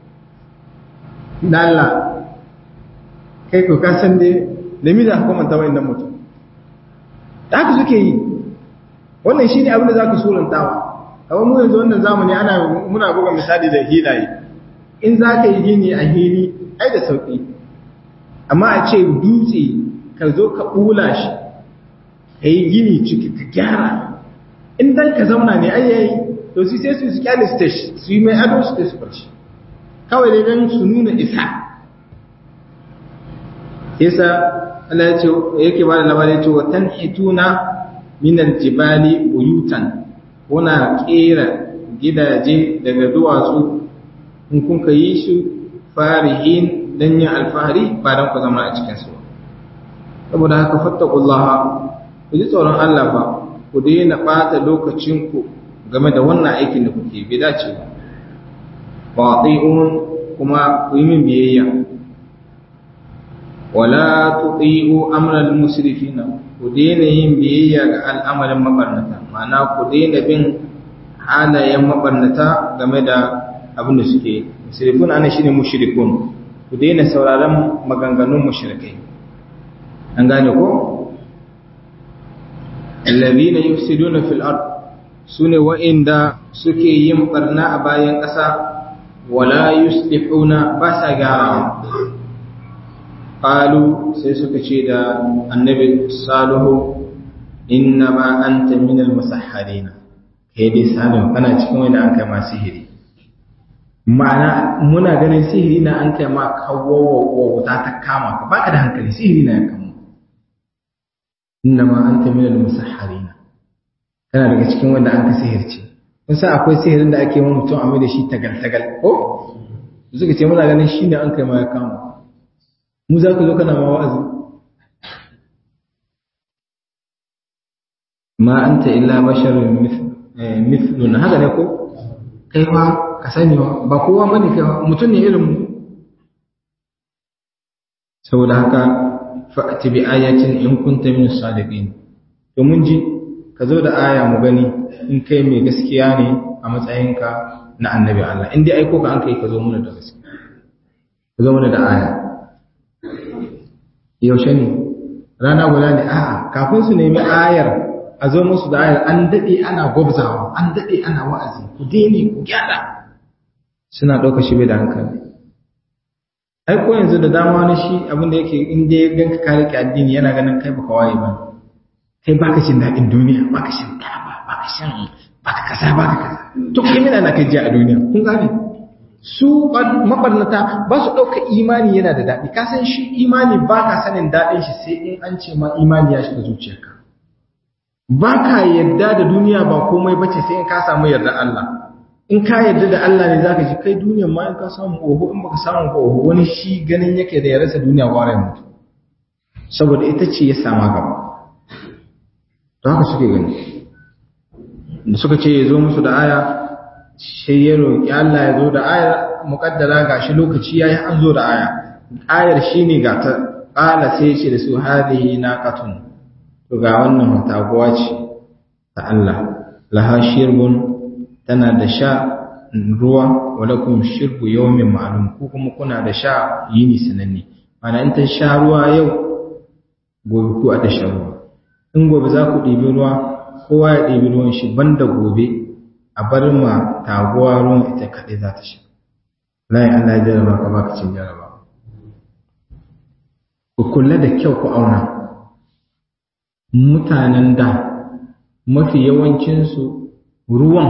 dalla kai ko ka san dai da mi da hukumanta wa'annan mutum da haka suke yi wannan shi ne abin da za ka surantawa amma mu yanzu wannan zamani ana muna buga misali da hilaye in za ka yi gini a hili ai da sauƙi amma a ce dutse ka zo ka ɓula shi ka yi gini ciki ka gyara in dan ka zauna ne ai yayi to su sai su su kyale su su yi mai ado su su barci kawai dai dan su nuna isa yasa Allah ya ce yake ba da labarin cewa tanhituna min aljibali buyutan kuna kera gidaje daga duwatsu in kun ka yi su farihin dan yin alfahari ba dan ku zama a cikin su saboda haka fattaqullaha ku ji tsoron Allah ba ku daina ɓata lokacinku game da wannan aikin da kuke bi dace ba ba kuma ku yi min biyayya wala tuti'u amral musrifina ku daina yin biyayya ga al'amarin mabarnata ma'ana ku daina bin halayen mabarnata game da abin da suke musrifun ana shine mushrikun ku daina sauraron maganganun mushrikai an gane ko الذين يفسدون في الأرض سنة وإن دا سكي يمقرنا أبايا قسا ولا يصلحون باسا غارا قالوا سيسك دا النبي صالح إنما أنت من المسحرين هيدي صالح أنا cikin wanda an kai ma sihiri ma'ana muna ganin sihiri na an kai ma kawo wuta ta kama ka baka da hankali sihiri na ya kama innama anta minal musahharina kana daga cikin wanda an ka sihirce kun san akwai sihirin da ake wa mutum amma da shi tagal tagal ko suka ce muna ganin shine an kai ma ya kama mu za ka zo kana ma wa'azi ma anta illa basharun mithluna haka ne ko kai fa ka sani ba kowa bane kai mutum ne irin mu saboda haka fa'ati bi ayatin in kunta min sadiqin to mun ji ka zo da aya mu gani in kai mai gaskiya ne a matsayinka na annabi Allah in dai aiko ka an kai ka zo mana da gaskiya ka zo mana da aya yaushe ne rana guda ne a'a kafin su nemi ayar a zo musu da ayar an dade ana gwabzawa an dade ana wa'azi ku daina ku gyara suna ɗauka shi bai da hankali ai ko yanzu da dama na shi abin da yake in dai ganka ka rike addini yana ganin kai baka waye ba kai baka jin daɗin duniya baka shan taba baka shan baka kaza baka kaza to kai mina na kai ji a duniya kun gane su mabarnata ba su ɗauka imani yana da daɗi ka san shi imani ba ka sanin daɗin shi sai in an ce ma imani ya shiga zuciyarka ba ka yarda da duniya ba komai bace sai in ka samu yarda Allah in ka yarda da Allah ne zaka ji kai duniyar ma in ka samu oho in baka samu ba oho wani shi ganin yake da ya rasa duniya kwarai mutu saboda ita ce ya sama gaba to haka suke gani da suka ce ya zo musu da aya sai ya roƙi Allah ya zo da aya muƙaddara gashi lokaci yayi an zo da aya ayar shine ga ta qala sai ya ce da su hadhihi naqatun to ga wannan taguwa ce ta Allah laha shirbun tana da sha ruwa walakum shirbu yawmin ma'lum ku kuma kuna da sha yini sananne mana in ta sha ruwa yau gobe ku a ta sha ruwa in gobe za ku ɗibi ruwa kowa ya ɗibi ruwan shi banda gobe a bar ma taguwa ruwan ita kaɗai za ta sha layi Allah ya jaraba ka baka cin jaraba ku kula da kyau ku auna mutanen da mafi yawancinsu ruwan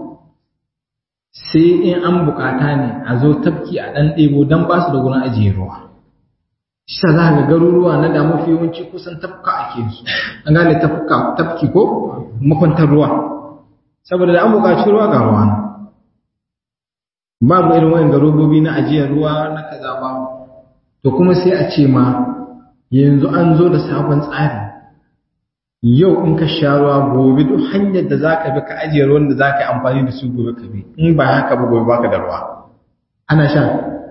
sai in an bukata ne a zo tafki a ɗan ɗebo don ba su da gurin ajiye ruwa shi za ga garuruwa na da mafi yawanci kusan tafka ake su an gane tafka tafki ko makwantar ruwa saboda da an bukaci ruwa ga ruwa babu irin wayan garubobi na ajiyar ruwa na kaza ba to kuma sai a ce ma yanzu an zo da sabon tsari yau in ka sha ruwa gobe duk hanyar da za ka bi ka ajiye ruwan da za ka yi amfani da su gobe ka bi in ba haka ba gobe baka da ruwa ana sha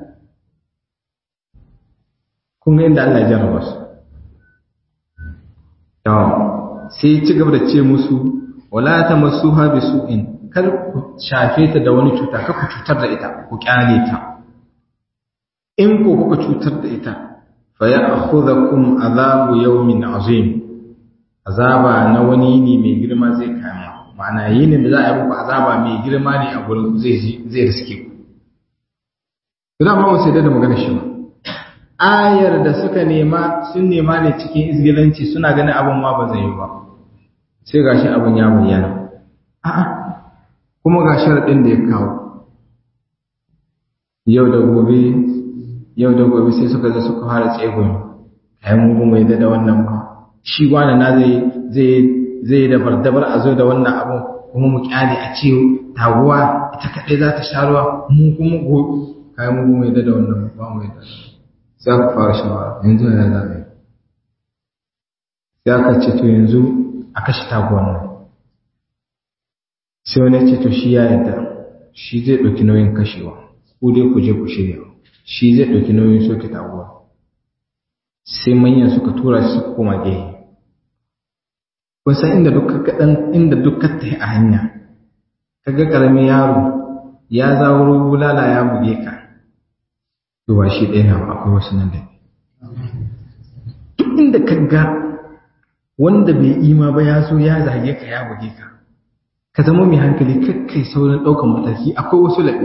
kun ga inda Allah ya jarraba su sai ci gaba da ce musu wala ta masuha bi su'in kar ku shafe ta da wani cuta kar ku cutar da ita ku kyale ta in ko kuka cutar da ita fa ya'khudhukum azabu yawmin azim azaba na wani ne mai girma zai kama ma'ana yinin da za a yi muku azaba mai girma ne a gurin zai zai riske ku da ba sai da magana shi ba ayar da suka nema sun nema ne cikin izgilanci suna ganin abin ma ba zai yi ba sai gashi abin ya bayyana a'a kuma ga sharadin da ya kawo yau da gobe yau da gobe sai suka zo suka fara tsegun ai mu mai da wannan ba shi wani na zai zai zai da bardabar a zo da wannan abun kuma mu kyale a ce taguwa ita kadai za ta sha ruwa mu kuma gobe kai mu mai da wannan ba mu da sai aka fara shawara yanzu ya za a yi sai aka ce to yanzu a kashe taguwan nan sai wani ce to shi ya yadda shi zai ɗauki nauyin kashewa ku dai ku je ku shirya shi zai ɗauki nauyin soke taguwa sai manyan suka tura shi suka koma gehe kusan inda duk kaɗan inda duk ta a hanya kaga ƙaramin yaro ya zawuro bulala ya buge ka to ba shi ɗaya na akwai wasu nan da duk inda ka ga wanda bai ima ba ya zo ya zage ka ya buge ka ka zama mai hankali kakkai saurin ɗaukar mataki akwai wasu laɓe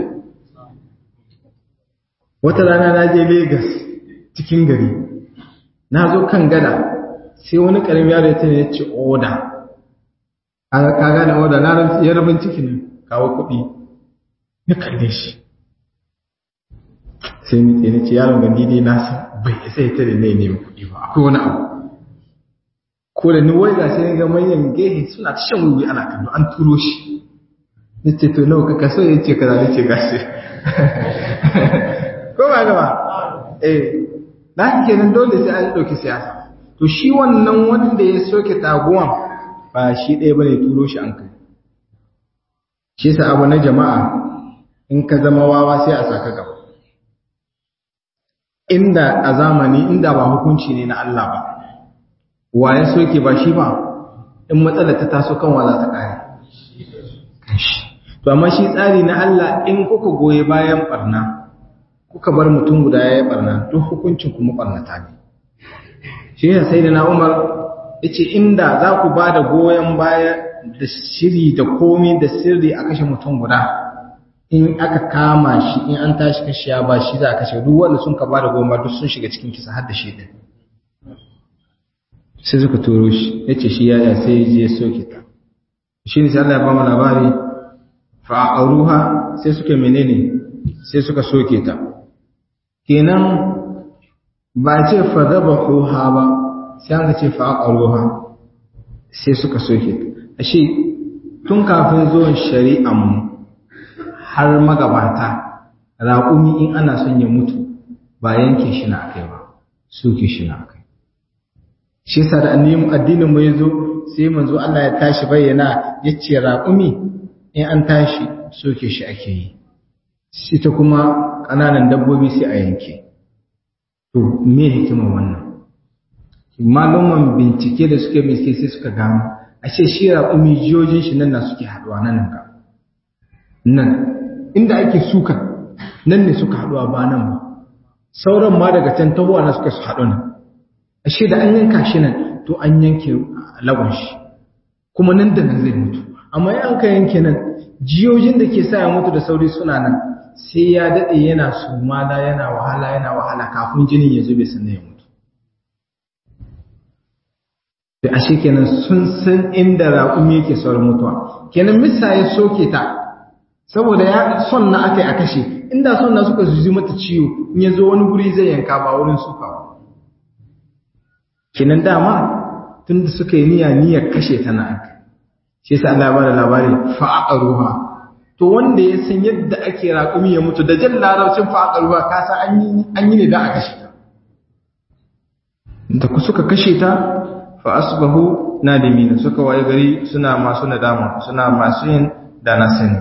wata rana na je Legas cikin gari na zo kan gada sai wani ƙaramin yaro ya ya ce oda ka gane oda na ya rabin ciki ne kawo kuɗi ya kalle shi sai ni tsaye ce yaron gandi dai na san bai isa ya tare ne nemi kuɗi ba akwai wani abu ko da ni wai ga sai ga manyan gehe suna ta shan wuyi ana kallo an turo shi na ce to nawa ka kaso ya ce kaza na ce gashi ko ba gaba eh na kenan dole sai an ɗauki siyasa to shi wannan wanda ya soke taguwan ba shi ɗaya bane turo shi an kai shi sa abu na jama'a in ka zama wawa sai a saka gaba inda a zamani inda ba hukunci ne na Allah ba wa ya soke ba shi ba in matsalar ta taso kan wa za ta kare to amma shi tsari na Allah in kuka goye bayan barna kuka bar mutum guda ya yi barna duk hukuncin kuma barnata ne shi ne sai da na Umar yace inda za ku ba da goyon baya da shiri da komi da sirri a kashe mutum guda in aka kama shi in an tashi kashe ya ba shi za a kashe duk wanda sun ka ba da goyon baya duk sun shiga cikin kisa har da shi din sai suka turo shi yace shi yaya sai ya je ya soke ta shi ne sai Allah ya ba mu labari fa'aruha sai suka menene sai suka soke ta kenan ba ce fadabahuha ba sai an ce fa'aruha sai suka soke ta ashe tun kafin zuwan shari'an mu har magabata raƙumi in ana son ya mutu ba yanke shi na akai ba soke shi na akai shi yasa da addinin mu yazo sai manzo Allah ya tashi bayyana yace raƙumi in an tashi soke shi ake yi shi ta kuma ƙananan dabbobi sai a yanke to me hikima wannan malaman bincike da suke bincike sai suka gano ashe shi raƙumi jiyojin shi nan na suke haɗuwa nan ga nan inda ake suka nan ne suka haɗuwa ba nan ba sauran ma daga can tahowa na suka su haɗu nan ashe da an yanka shi nan to an yanke lagon shi kuma nan da nan zai mutu amma in an ka yanke nan jiyojin da ke sa ya mutu da sauri suna nan sai ya daɗe yana sumada yana wahala yana wahala kafin jinin ya zube sannan ya mutu da ashe kenan sun san inda raƙumi yake saurin mutuwa kenan misa ya soke ta saboda ya son na aka yi a kashe inda son na suka zuzi mata ciwo in ya zo wani guri zai yanka ba wurin suka ba kenan dama tun da suka yi niyya niyyar kashe ta na aka shi yasa Allah ya bada labari fa'aqaruha to wanda ya san yadda ake raƙumi ya mutu da jan larabcin fa'aqaruha ka san an yi an yi ne da a kashe ta da ku suka kashe ta fa asbahu nadimina suka waye gari suna masu nadama suna masu yin da na sani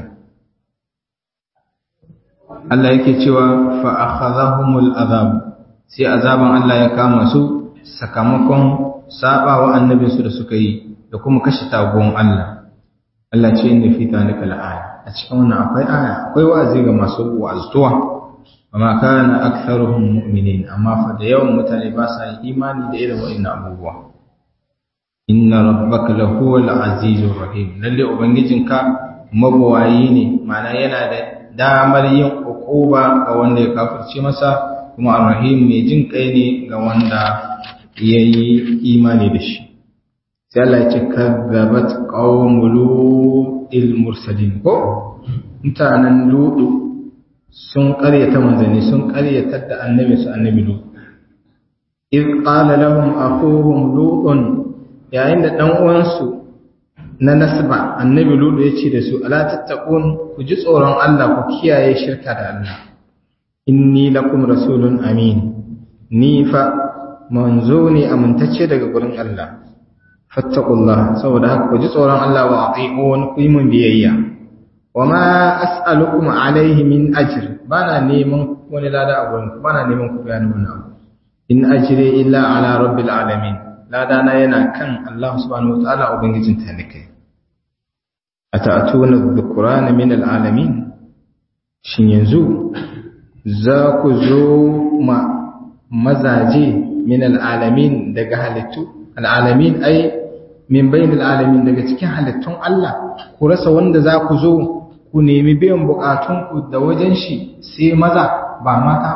Allah yake cewa fa akhadhahumul azab sai azaban Allah ya kama su sakamakon sabawa annabinsu da suka yi da kuma kashe tagon Allah Allah ce inda fi zalika la'aya a cikin wannan akwai aya akwai wa'azi ga masu wa'azuwa amma kana aktharuhum mu'minin amma fa da yawan mutane ba sa yin imani da irin wa'annan abubuwa inna rabbaka lahuwal azizur rahim lalle ubangijinka mabawayi ne ma'ana yana da damar yin ukuba ga wanda ya kafirce masa kuma arrahim mai jin kai ne ga wanda yayi imani da shi sai Allah ya ce kazzabat qaumul mursalin ko mutanen ludu sun ƙaryata manzanni sun ƙaryatar da annabi su annabi lu iz qala lahum akhuhum lutun yayin da dan uwansu na nasba annabi ludu ya ce da su ala tattaqun ku ji tsoron Allah ku kiyaye shirka da Allah inni lakum rasulun amin ni fa manzo ne amintacce daga gurin Allah fattaqullah saboda haka ku ji tsoron Allah wa ati'un ku yi mun biyayya wama as'alukum alaihi min ajr bana neman wani lada a gurin bana neman ku bayani wani abu in ajri illa ala rabbil alamin lada na yana kan Allah subhanahu wataala ubangijin talikai ata'tuna dhukrana min alalamin shin yanzu za ku zo ma mazaje min alalamin daga halittu alalamin ai min bainal alamin daga cikin halittun Allah ku rasa wanda za ku zo ku nemi biyan bukatunku da wajen shi sai maza ba mata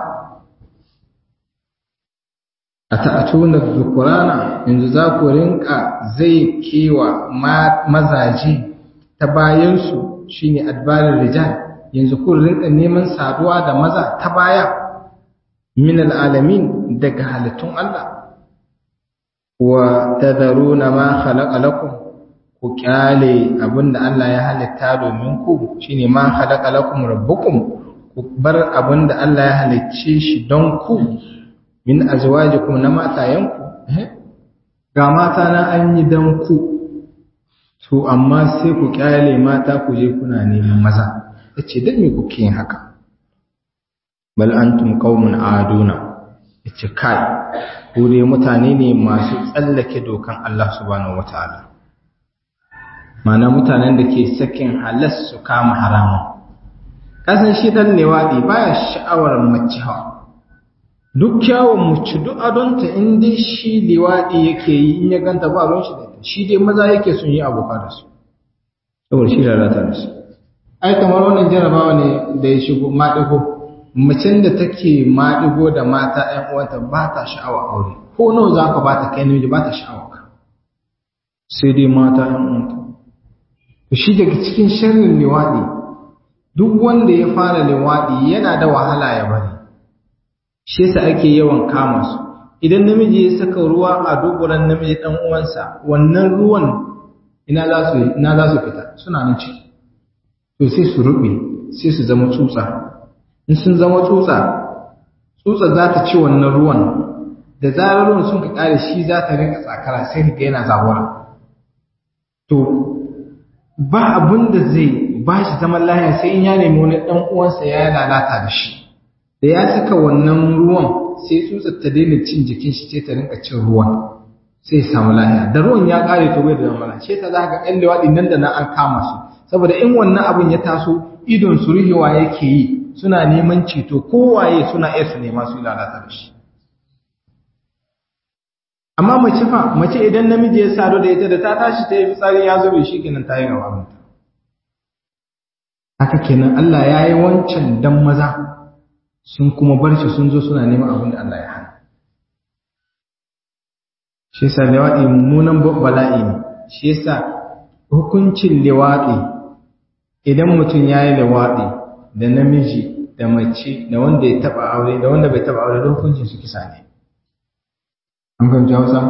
a ta'atuna dhukurana yanzu za ku rinka zai kewa mazaje ta bayansu shine adbarin rijal yanzu ku rinka neman saduwa da maza ta baya min alalamin daga halittun Allah wa tadharuna ma khalaqa lakum ku kyale abinda Allah ya halitta domin ku shine ma khalaqa lakum rabbukum ku bar abinda Allah ya halicce shi don ku min azwajikum na matayenku ga mata na an yi dan ku to amma sai ku kyale mata ku je kuna neman maza yace dan me kuke yin haka bal antum qaumun aduna yace kai ku dai mutane ne masu tsallake dokan Allah subhanahu wataala mana mutanen da ke sakin halas su kama haramun kasan shi dan newadi baya sha'awar mace hawa duk kyawun mace duk adonta in dai shi liwadi yake yi in ya ganta ba ruwan shi da ita shi dai maza yake sun yi aboka da su saboda shi lalata da su ai kamar wannan jarabawa ne da ya shigo maɗigo macen da take maɗigo da mata ‘yan uwanta ba ta sha'awa aure ko nawa za ka ba ta kai namiji ba ta sha'awa ka sai dai mata ‘yan uwanta to shi daga cikin sharrin liwaɗi duk wanda ya fara liwaɗi yana da wahala ya bari shi yasa ake yawan kama su idan namiji ya saka ruwa a duburan namiji ɗan uwansa wannan ruwan ina za su ina za su fita suna nan ciki to sai su rube sai su zama tsutsa in sun zama tsutsa tsutsa za ta ci wannan ruwan da zarar ruwan sun ka kare shi za ta rinka tsakara sai ka ga yana zabura to ba abin da zai ba shi zaman lahiya sai in ya nemi wani ɗan uwansa ya lalata da shi da ya saka wannan ruwan sai tsutsar ta daina cin jikin shi sai ta rinka cin ruwan sai samu lahiya da ruwan ya kare to bai da zamana ce ta za ka ɗan lewaɗi nan da nan an kama su saboda in wannan abin ya taso idon su rihewa yake yi suna neman ceto kowaye suna iya su nema su lalata da shi amma mace fa mace idan namiji ya sadu da ita da ta tashi ta yi fitsari ya zube shi kenan ta yi gaba mata haka kenan Allah ya yi wancan dan maza sun kuma bar shi sun zo suna neman abin da Allah ya hana shi yasa liwaɗi mummunan bala'i ne shi yasa hukuncin liwaɗi idan mutum ya yi liwaɗi da namiji da mace da wanda ya taɓa aure da wanda bai taɓa aure da hukuncin su kisa ne an fahimci hausa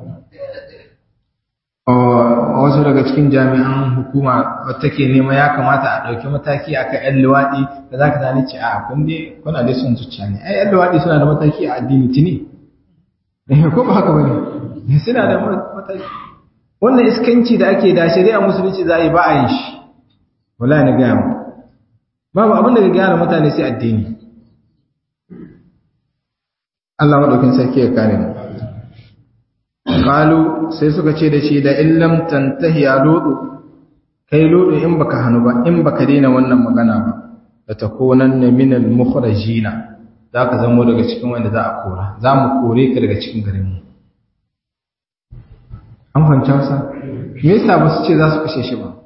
wasu daga cikin jami'an hukuma wata ke nema ya kamata a ɗauki mataki a kan 'yan luwaɗi da za ka zane ce a kun dai kuna dai son zuciya ne ai 'yan luwaɗi suna da mataki a addini tuni ko ba haka ba ne suna da mataki wannan iskanci da ake da shari'a musulunci za a yi ba a yin shi wala ni gaya mu babu abin da ga gyara mutane sai addini Allah madaukin sarki ya kare mu qalu sai suka ce da shi da illam tantahi ya ludu kai ludu in baka hanu ba in baka daina wannan magana ba da takunanna minal mukhrajina zaka zamo daga cikin wanda za a kora za mu kore ka daga cikin garin mu an fahimci wasa me yasa ba su ce za su kashe shi ba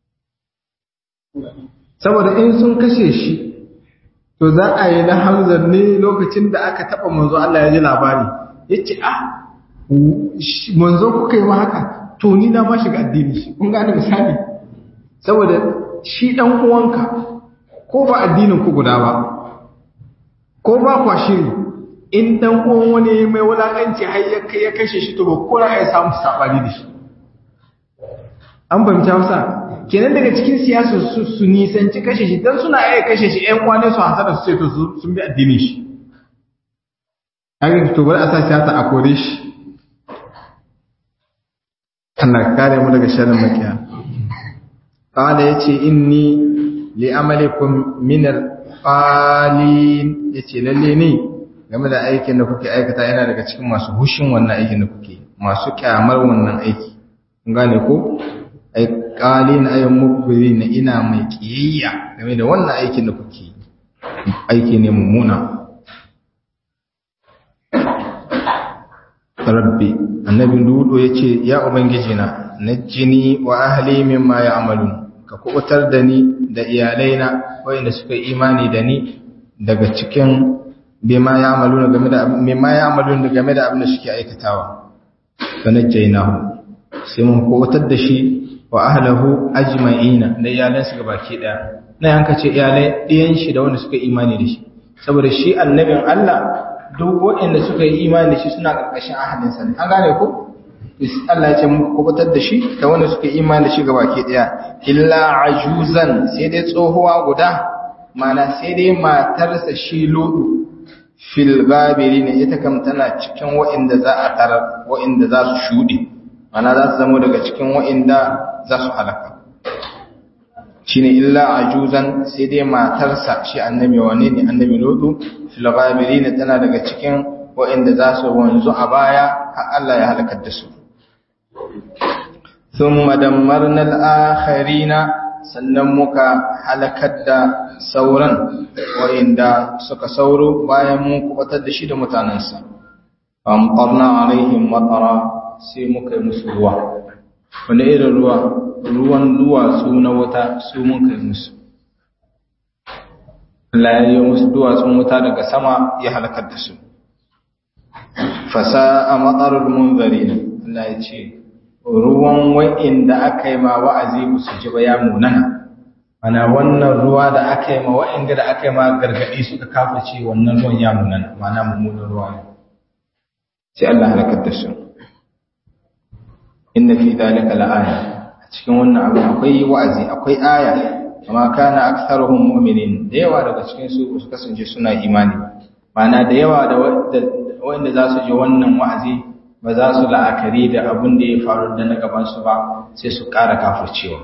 saboda in sun kashe shi to za a yi na hamzar ne lokacin da aka taba manzo Allah ya ji labari yace ah manzo kuka yi haka to ni na ba shiga addini shi kun gane misali saboda shi dan uwanka ko ba addinin ku guda ba ko ba kwa shiri in dan uwan wani mai wulakanci har ya kai ya kashe shi to ba ko ya samu sabani da shi an fahimta Hausa kenan daga cikin siyasa su su nisanci kashe shi dan suna iya kashe shi ƴan uwane su hasara su ce to sun bi addinin shi haka to bari a sa siyasa a kore shi Allah kare mu daga sharrin makiya qala yace inni li amalikum min al-qalin yace lalle ne game da aikin da kuke aikata yana daga cikin masu hushin wannan aikin da kuke masu kyamar wannan aiki kun gane ko ai qalin ay mukbirin ina mai kiyayya game da wannan aikin da kuke aiki ne mummuna rabbi annabi ludo yace ya ubangiji na najjini wa ahli mimma ya'malun ka kubutar da ni da iyalaina wayanda suka yi imani da ni daga cikin bima ya'maluna game da mimma ya'malun game da abin da suke aikatawa fa najjaynahu sai mun kubutar da shi wa ahlahu ajma'ina da iyalansa gabaki daya nan an kace iyalai ɗiyan shi da wanda suka yi imani da shi saboda shi annabin Allah duk waɗanda suka yi imani da shi suna ƙarƙashin ahadinsa ne an gane ko Allah ya ce muku kubutar da shi da wanda suka yi imani da shi gaba ke ɗaya illa ajuzan sai dai tsohuwa guda mana sai dai matarsa shi lodu fil gabiri ne ita kam tana cikin waɗanda za a tarar waɗanda za su shuɗe mana za su zama daga cikin waɗanda za su halaka shine illa ajuzan sai dai matarsa shi annabi wane ne annabi lodu fil ghabirin tana daga cikin waɗanda za su wanzu a baya har Allah ya halakar da su thumma dammarna al-akharina sannan muka halakar da sauran waɗanda suka sauro bayan mun kubatar da shi da mutanansa amtarna alaihim matara sai muka yi musu ruwa wani irin ruwa ruwan duwatsu na wuta su mun kai musu Allah ya yi musu duwatsun wuta daga sama ya halakar da su fasa a matsarar munzari ne Allah ya ce ruwan wa'inda aka yi ma wa'azi ba su ji ba ya munana ana wannan ruwa da aka yi ma wa'inda da aka yi ma gargaɗi suka kafa ce wannan ruwan ya munana mana mummunan ruwa ne sai Allah halakar da su inna fi dalika la'aya cikin wannan abu akwai wa'azi akwai aya amma kana aktharuhum mu'minin da yawa daga cikin su su kasance suna imani mana da yawa da wanda za su ji wannan wa'azi ba za su la'akari da abin da ya faru da na gaban su ba sai su ƙara kafircewa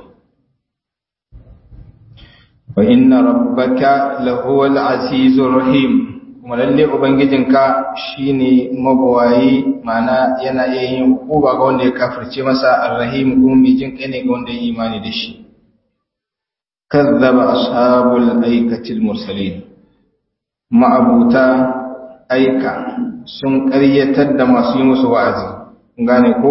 wa inna rabbaka lahuwal azizur rahim kuma lalle ubangijinka shine mabawayi mana yana iya yin hukuma ga wanda ya kafirce masa arrahim kuma mai jin kai ne ga wanda ya imani da shi kazzaba ashabul aikatil mursalin ma'abuta aika sun ƙaryatar da masu yi musu wa'azi gane ko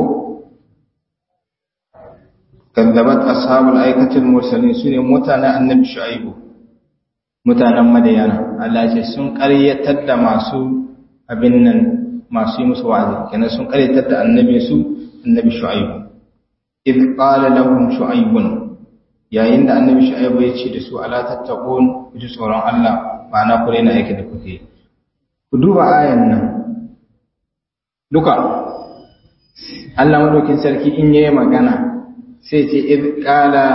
kazzabat ashabul aikatil mursalin sune mutanen annabi shu'aibu mutanen madayana Allah ce sun ƙaryatar da masu abin nan masu yi musu wa'azi kenan sun ƙaryatar da annabi su annabi shu'aibu id qala lahum shu'aibun yayin da annabi shu'aibu ya ce da su ala tattaqun ku ji tsoron Allah ma'ana ku rena aiki da kuke ku duba ayan nan duka Allah madaukin sarki in yayi magana sai ce id qala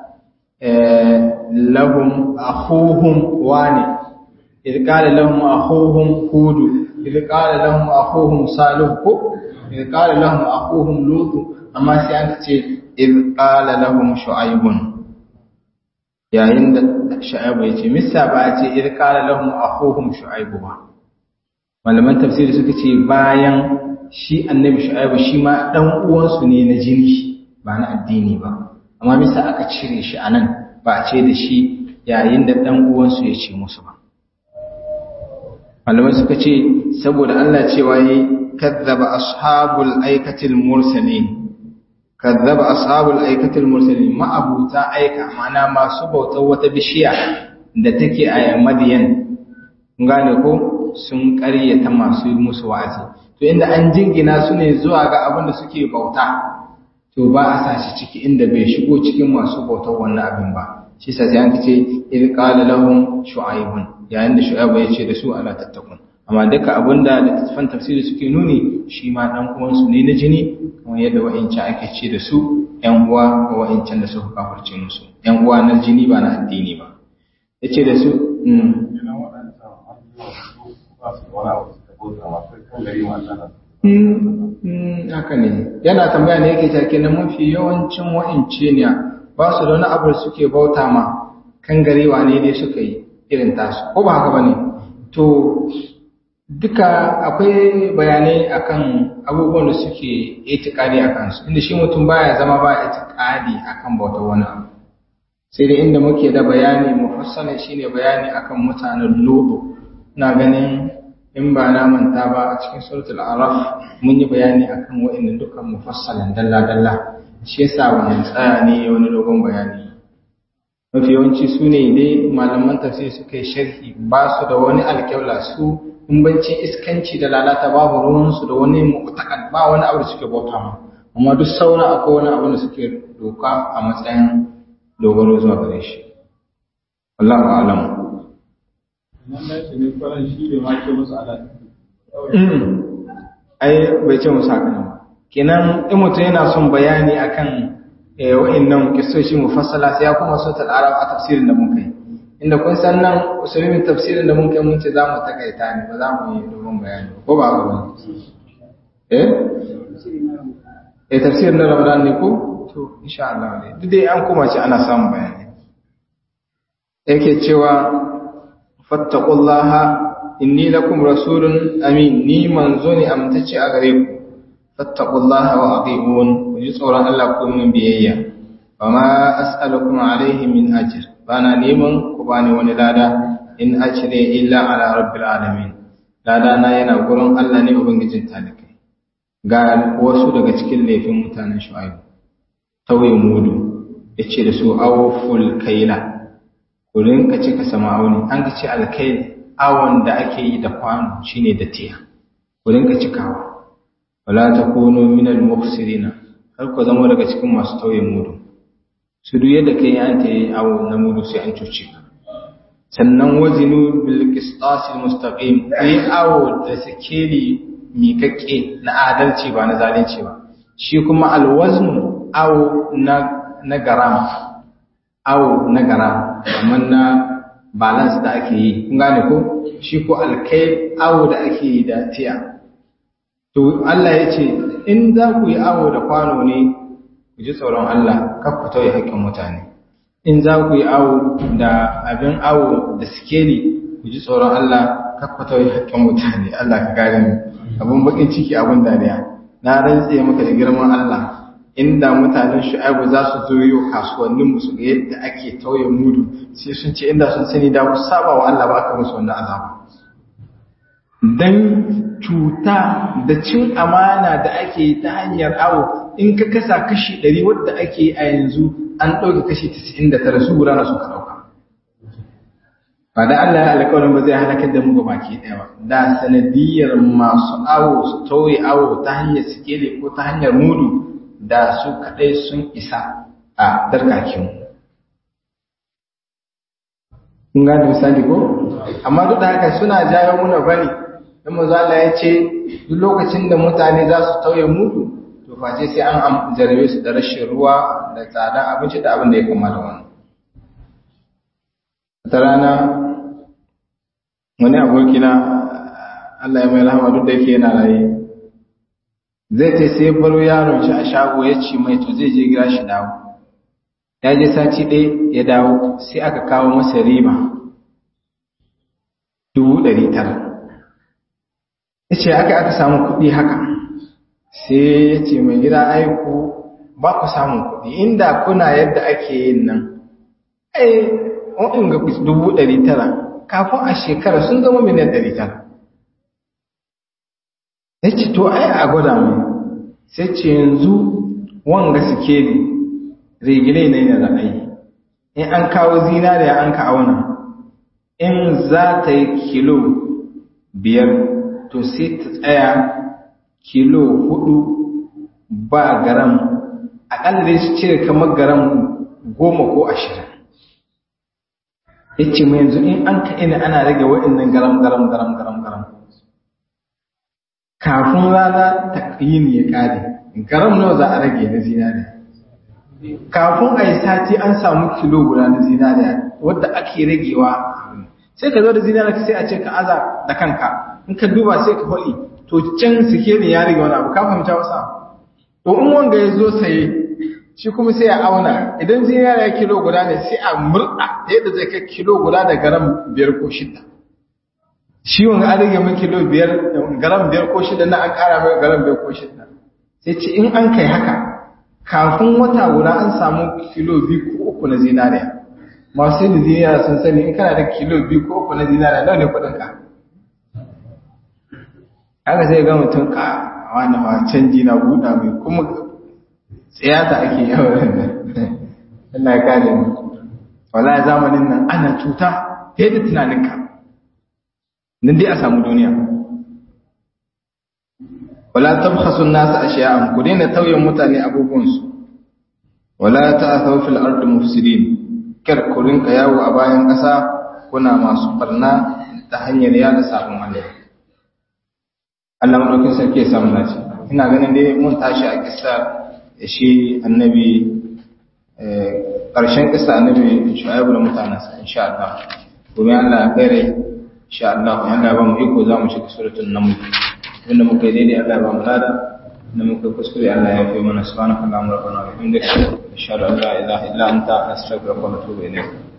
lahum akhuhum wani idh qala lahum akhuhum hud idh qala lahum akhuhum salih ko idh qala lahum akhuhum lut amma sai an ce iz qala lahum shu'aibun yayin da shu'aibu ya ce misa ba a ce iz qala lahum akhuhum shu'aibu ba malaman tafsiri suka ce bayan shi annabi shu'aibu shi ma dan uwansu ne na jini ba na addini ba amma misa aka cire shi anan ba a ce da shi yayin da dan uwansu ya ce musu ba malamai suka ce saboda Allah cewa yi kazzaba ashabul aikatil mursalin kazzaba ashabul aikatil mursalin ma'abuta aika mana masu bautar wata bishiya da take a Madiyan gane ko sun ƙaryata masu musu wa'azi to inda an jingina su ne zuwa ga abin da suke bauta to ba a sa shi ciki inda bai shigo cikin masu bautar wannan abin ba shi sa sai an ce idh qala lahum shu'aibun yayin da shu'aibu ya ce da su ala tattakun amma duka abinda littattafan tafsiri suke nuni shi ma dan uwansu ne na jini kamar yadda wa'incan ake ce da su ƴan uwa ga wa'incan da suka kafarce musu ƴan uwa na jini ba na addini ba yace da su haka ne yana tambaya ne yake take na mafi yawancin wa'ince ne ba su da wani abu da suke bauta ma kan garewa ne dai suka yi irin tasu ko ba haka ba ne to duka akwai bayanai akan abubuwan da suke itikadi a kansu inda shi mutum baya zama ba itikadi akan bautar wani abu sai dai inda muke da bayani mufassala shine bayani akan mutanen lodo ina ganin in ba na manta ba a cikin suratul araf mun yi bayani akan wa'annan dukkan mufassalan dalla dalla shi yasa wannan tsaya ne wani dogon bayani mafi yawanci su ne dai malaman tafsir suka yi sharhi ba su da wani alƙawla su in bancin iskanci da lalata babu ruwansu da wani mu'taqad ba wani abu da suke bauta ma amma duk sauran akwai wani abu da suke doka a matsayin dogaro zuwa gare shi wallahu a'lam ai bai ce musu haka nan kenan in mutum yana son bayani akan wa'annan kisoshi mufassala sai ya kuma sautar arab a tafsirin da mun kai inda kun san nan usulmin tafsirin da mun kai mun ce za mu takaita ne ba za mu yi domin bayani ko ba haka ba eh eh tafsirin na ramadan ne ko to insha Allah ne duk dai an koma ce ana samun bayani yake cewa fattaqullaha inni lakum rasulun amin ni manzo ne amtace a gare ku fattaqullaha wa ati'un ku ji tsoron Allah ku min biyayya wama as'alukum alaihi min ajr bana neman ku bani wani lada in ajri illa ala rabbil alamin lada na yana gurin Allah ne ubangijin talikai ga wasu daga cikin laifin mutanen shu'aib tauye mudu yace da su awful kaila ku rinka cika sama'uni an ka ce alkail awon da ake yi da kwano shine da tiya ku rinka cikawa wala takunu minal mufsirina har ku zama daga cikin masu tauye mudu su duk yadda kai an ta yi awo na mudu sai an cuce ka sannan wazinu bil qistasil mustaqim kai awo da sikeli mikakke na adalci ba na zalunci ba shi kuma alwaznu awo na na garam awo na garam amma na balance da ake yi kun gane ko shi ko alkai awo da ake yi da tiya to Allah ya ce in za ku yi awo da kwano ne ku ji tsoron Allah kar ku tauye haƙƙin mutane in za ku yi awo da abin awo da sikeli ku ji tsoron Allah kar ku tauye haƙƙin mutane Allah ka gane mu abin bakin ciki abin dariya na rantse maka da girman Allah inda mutanen shu'aibu za su zo yau kasuwannin mu su ga yadda ake tauye mudu sai sun ce inda sun sani da su saba wa Allah ba aka musu wannan azaba dan cuta da cin amana da ake yi ta hanyar awo in ka kasa kashi 100 wadda ake yi a yanzu an ɗauke kashi 99 su gudana suka ɗauka ba da Allah ya alƙawarin ba zai halakar da mu ga baki ɗaya ba da sanadiyar masu awo su tauye awo ta hanyar sikeli ko ta hanyar mudu da su kaɗai sun isa a darkakin kun gane misali ko amma duk da haka suna jawo muna bari dan manzo Allah ya ce duk lokacin da mutane za su tauye mudu to face sai an jarabe su da rashin ruwa da tsada abinci da abin da ya kama da wannan ta rana wani abokina Allah ya mai rahama duk da yake yana raye zai ta sai baro yaron shi a shago ya ce mai to zai je gira shi dawo ya je sati ɗaya ya dawo sai aka kawo masa riba dubu ɗari tara ya ce aka aka samu kuɗi haka sai ya ce mai gida aiku ba ku samun kuɗi inda kuna yadda ake yin nan ai wa'in ga dubu ɗari tara kafin a shekara sun zama miliyan ɗari tara ya ce to ai a gwada mai sai ce yanzu wanga suke ne rigile ne da ra'ayi in an kawo zinariya an ka auna in za ta yi kilo biyar to sai ta tsaya kilo hudu ba garam aƙalla dai su cire kamar garam goma ko ashirin ya ce mai yanzu in an ka ina ana rage waɗannan garam garam garam garam garam kafin rana ta yini ya ƙare garam nawa za a rage na zinariya kafin a yi sati an samu kilo guda na zinariya wadda ake ragewa sai ka zo da zinariya sai a ce ka aza da kanka in ka duba sai ka faɗi to can suke ne ya rage wani abu ka fahimta wasa to in wanga ya zo saye shi kuma sai ya auna idan zinariya kilo guda ne sai a murɗa yadda zai kai kilo guda da garam biyar ko shida shi wanga an rage min kilo biyar garam biyar ko shida na an ƙara mai garam biyar ko shida sai ce in an kai haka kafin wata guda an samu kilo biyu ko uku na zinariya masu yin zinariya sun sani in kana da kilo biyu ko uku na zinariya nawa ne kuɗinka haka sai ga mutum ka wani ma canji na buɗa mai kuma tsayata ake yawon nan Allah ya kare mu wala zamanin nan ana cuta fiye da tunaninka nan dai a samu duniya wala tabkhasu an-nas ashya'an ku daina tauyen mutane abubuwansu wala ta'thaw fil ardi mufsidin kar ku rinka yawo a bayan ƙasa kuna masu barna ta hanyar yada sabon Allah Allah madaukin sarki ya samu naci ina ganin dai mun tashi a kissa shi annabi ƙarshen kissa annabi shu'aibu da mutanensa insha Allah domin Allah ya kare insha Allah Allah ba mu iko za mu shiga suratul naml wanda muka yi daidai Allah ba mu lada da muka kuskure Allah ya fi mana subhanaka allahumma rabbana wa bihamdika ashhadu an la ilaha illa anta astaghfiruka wa atubu ilayk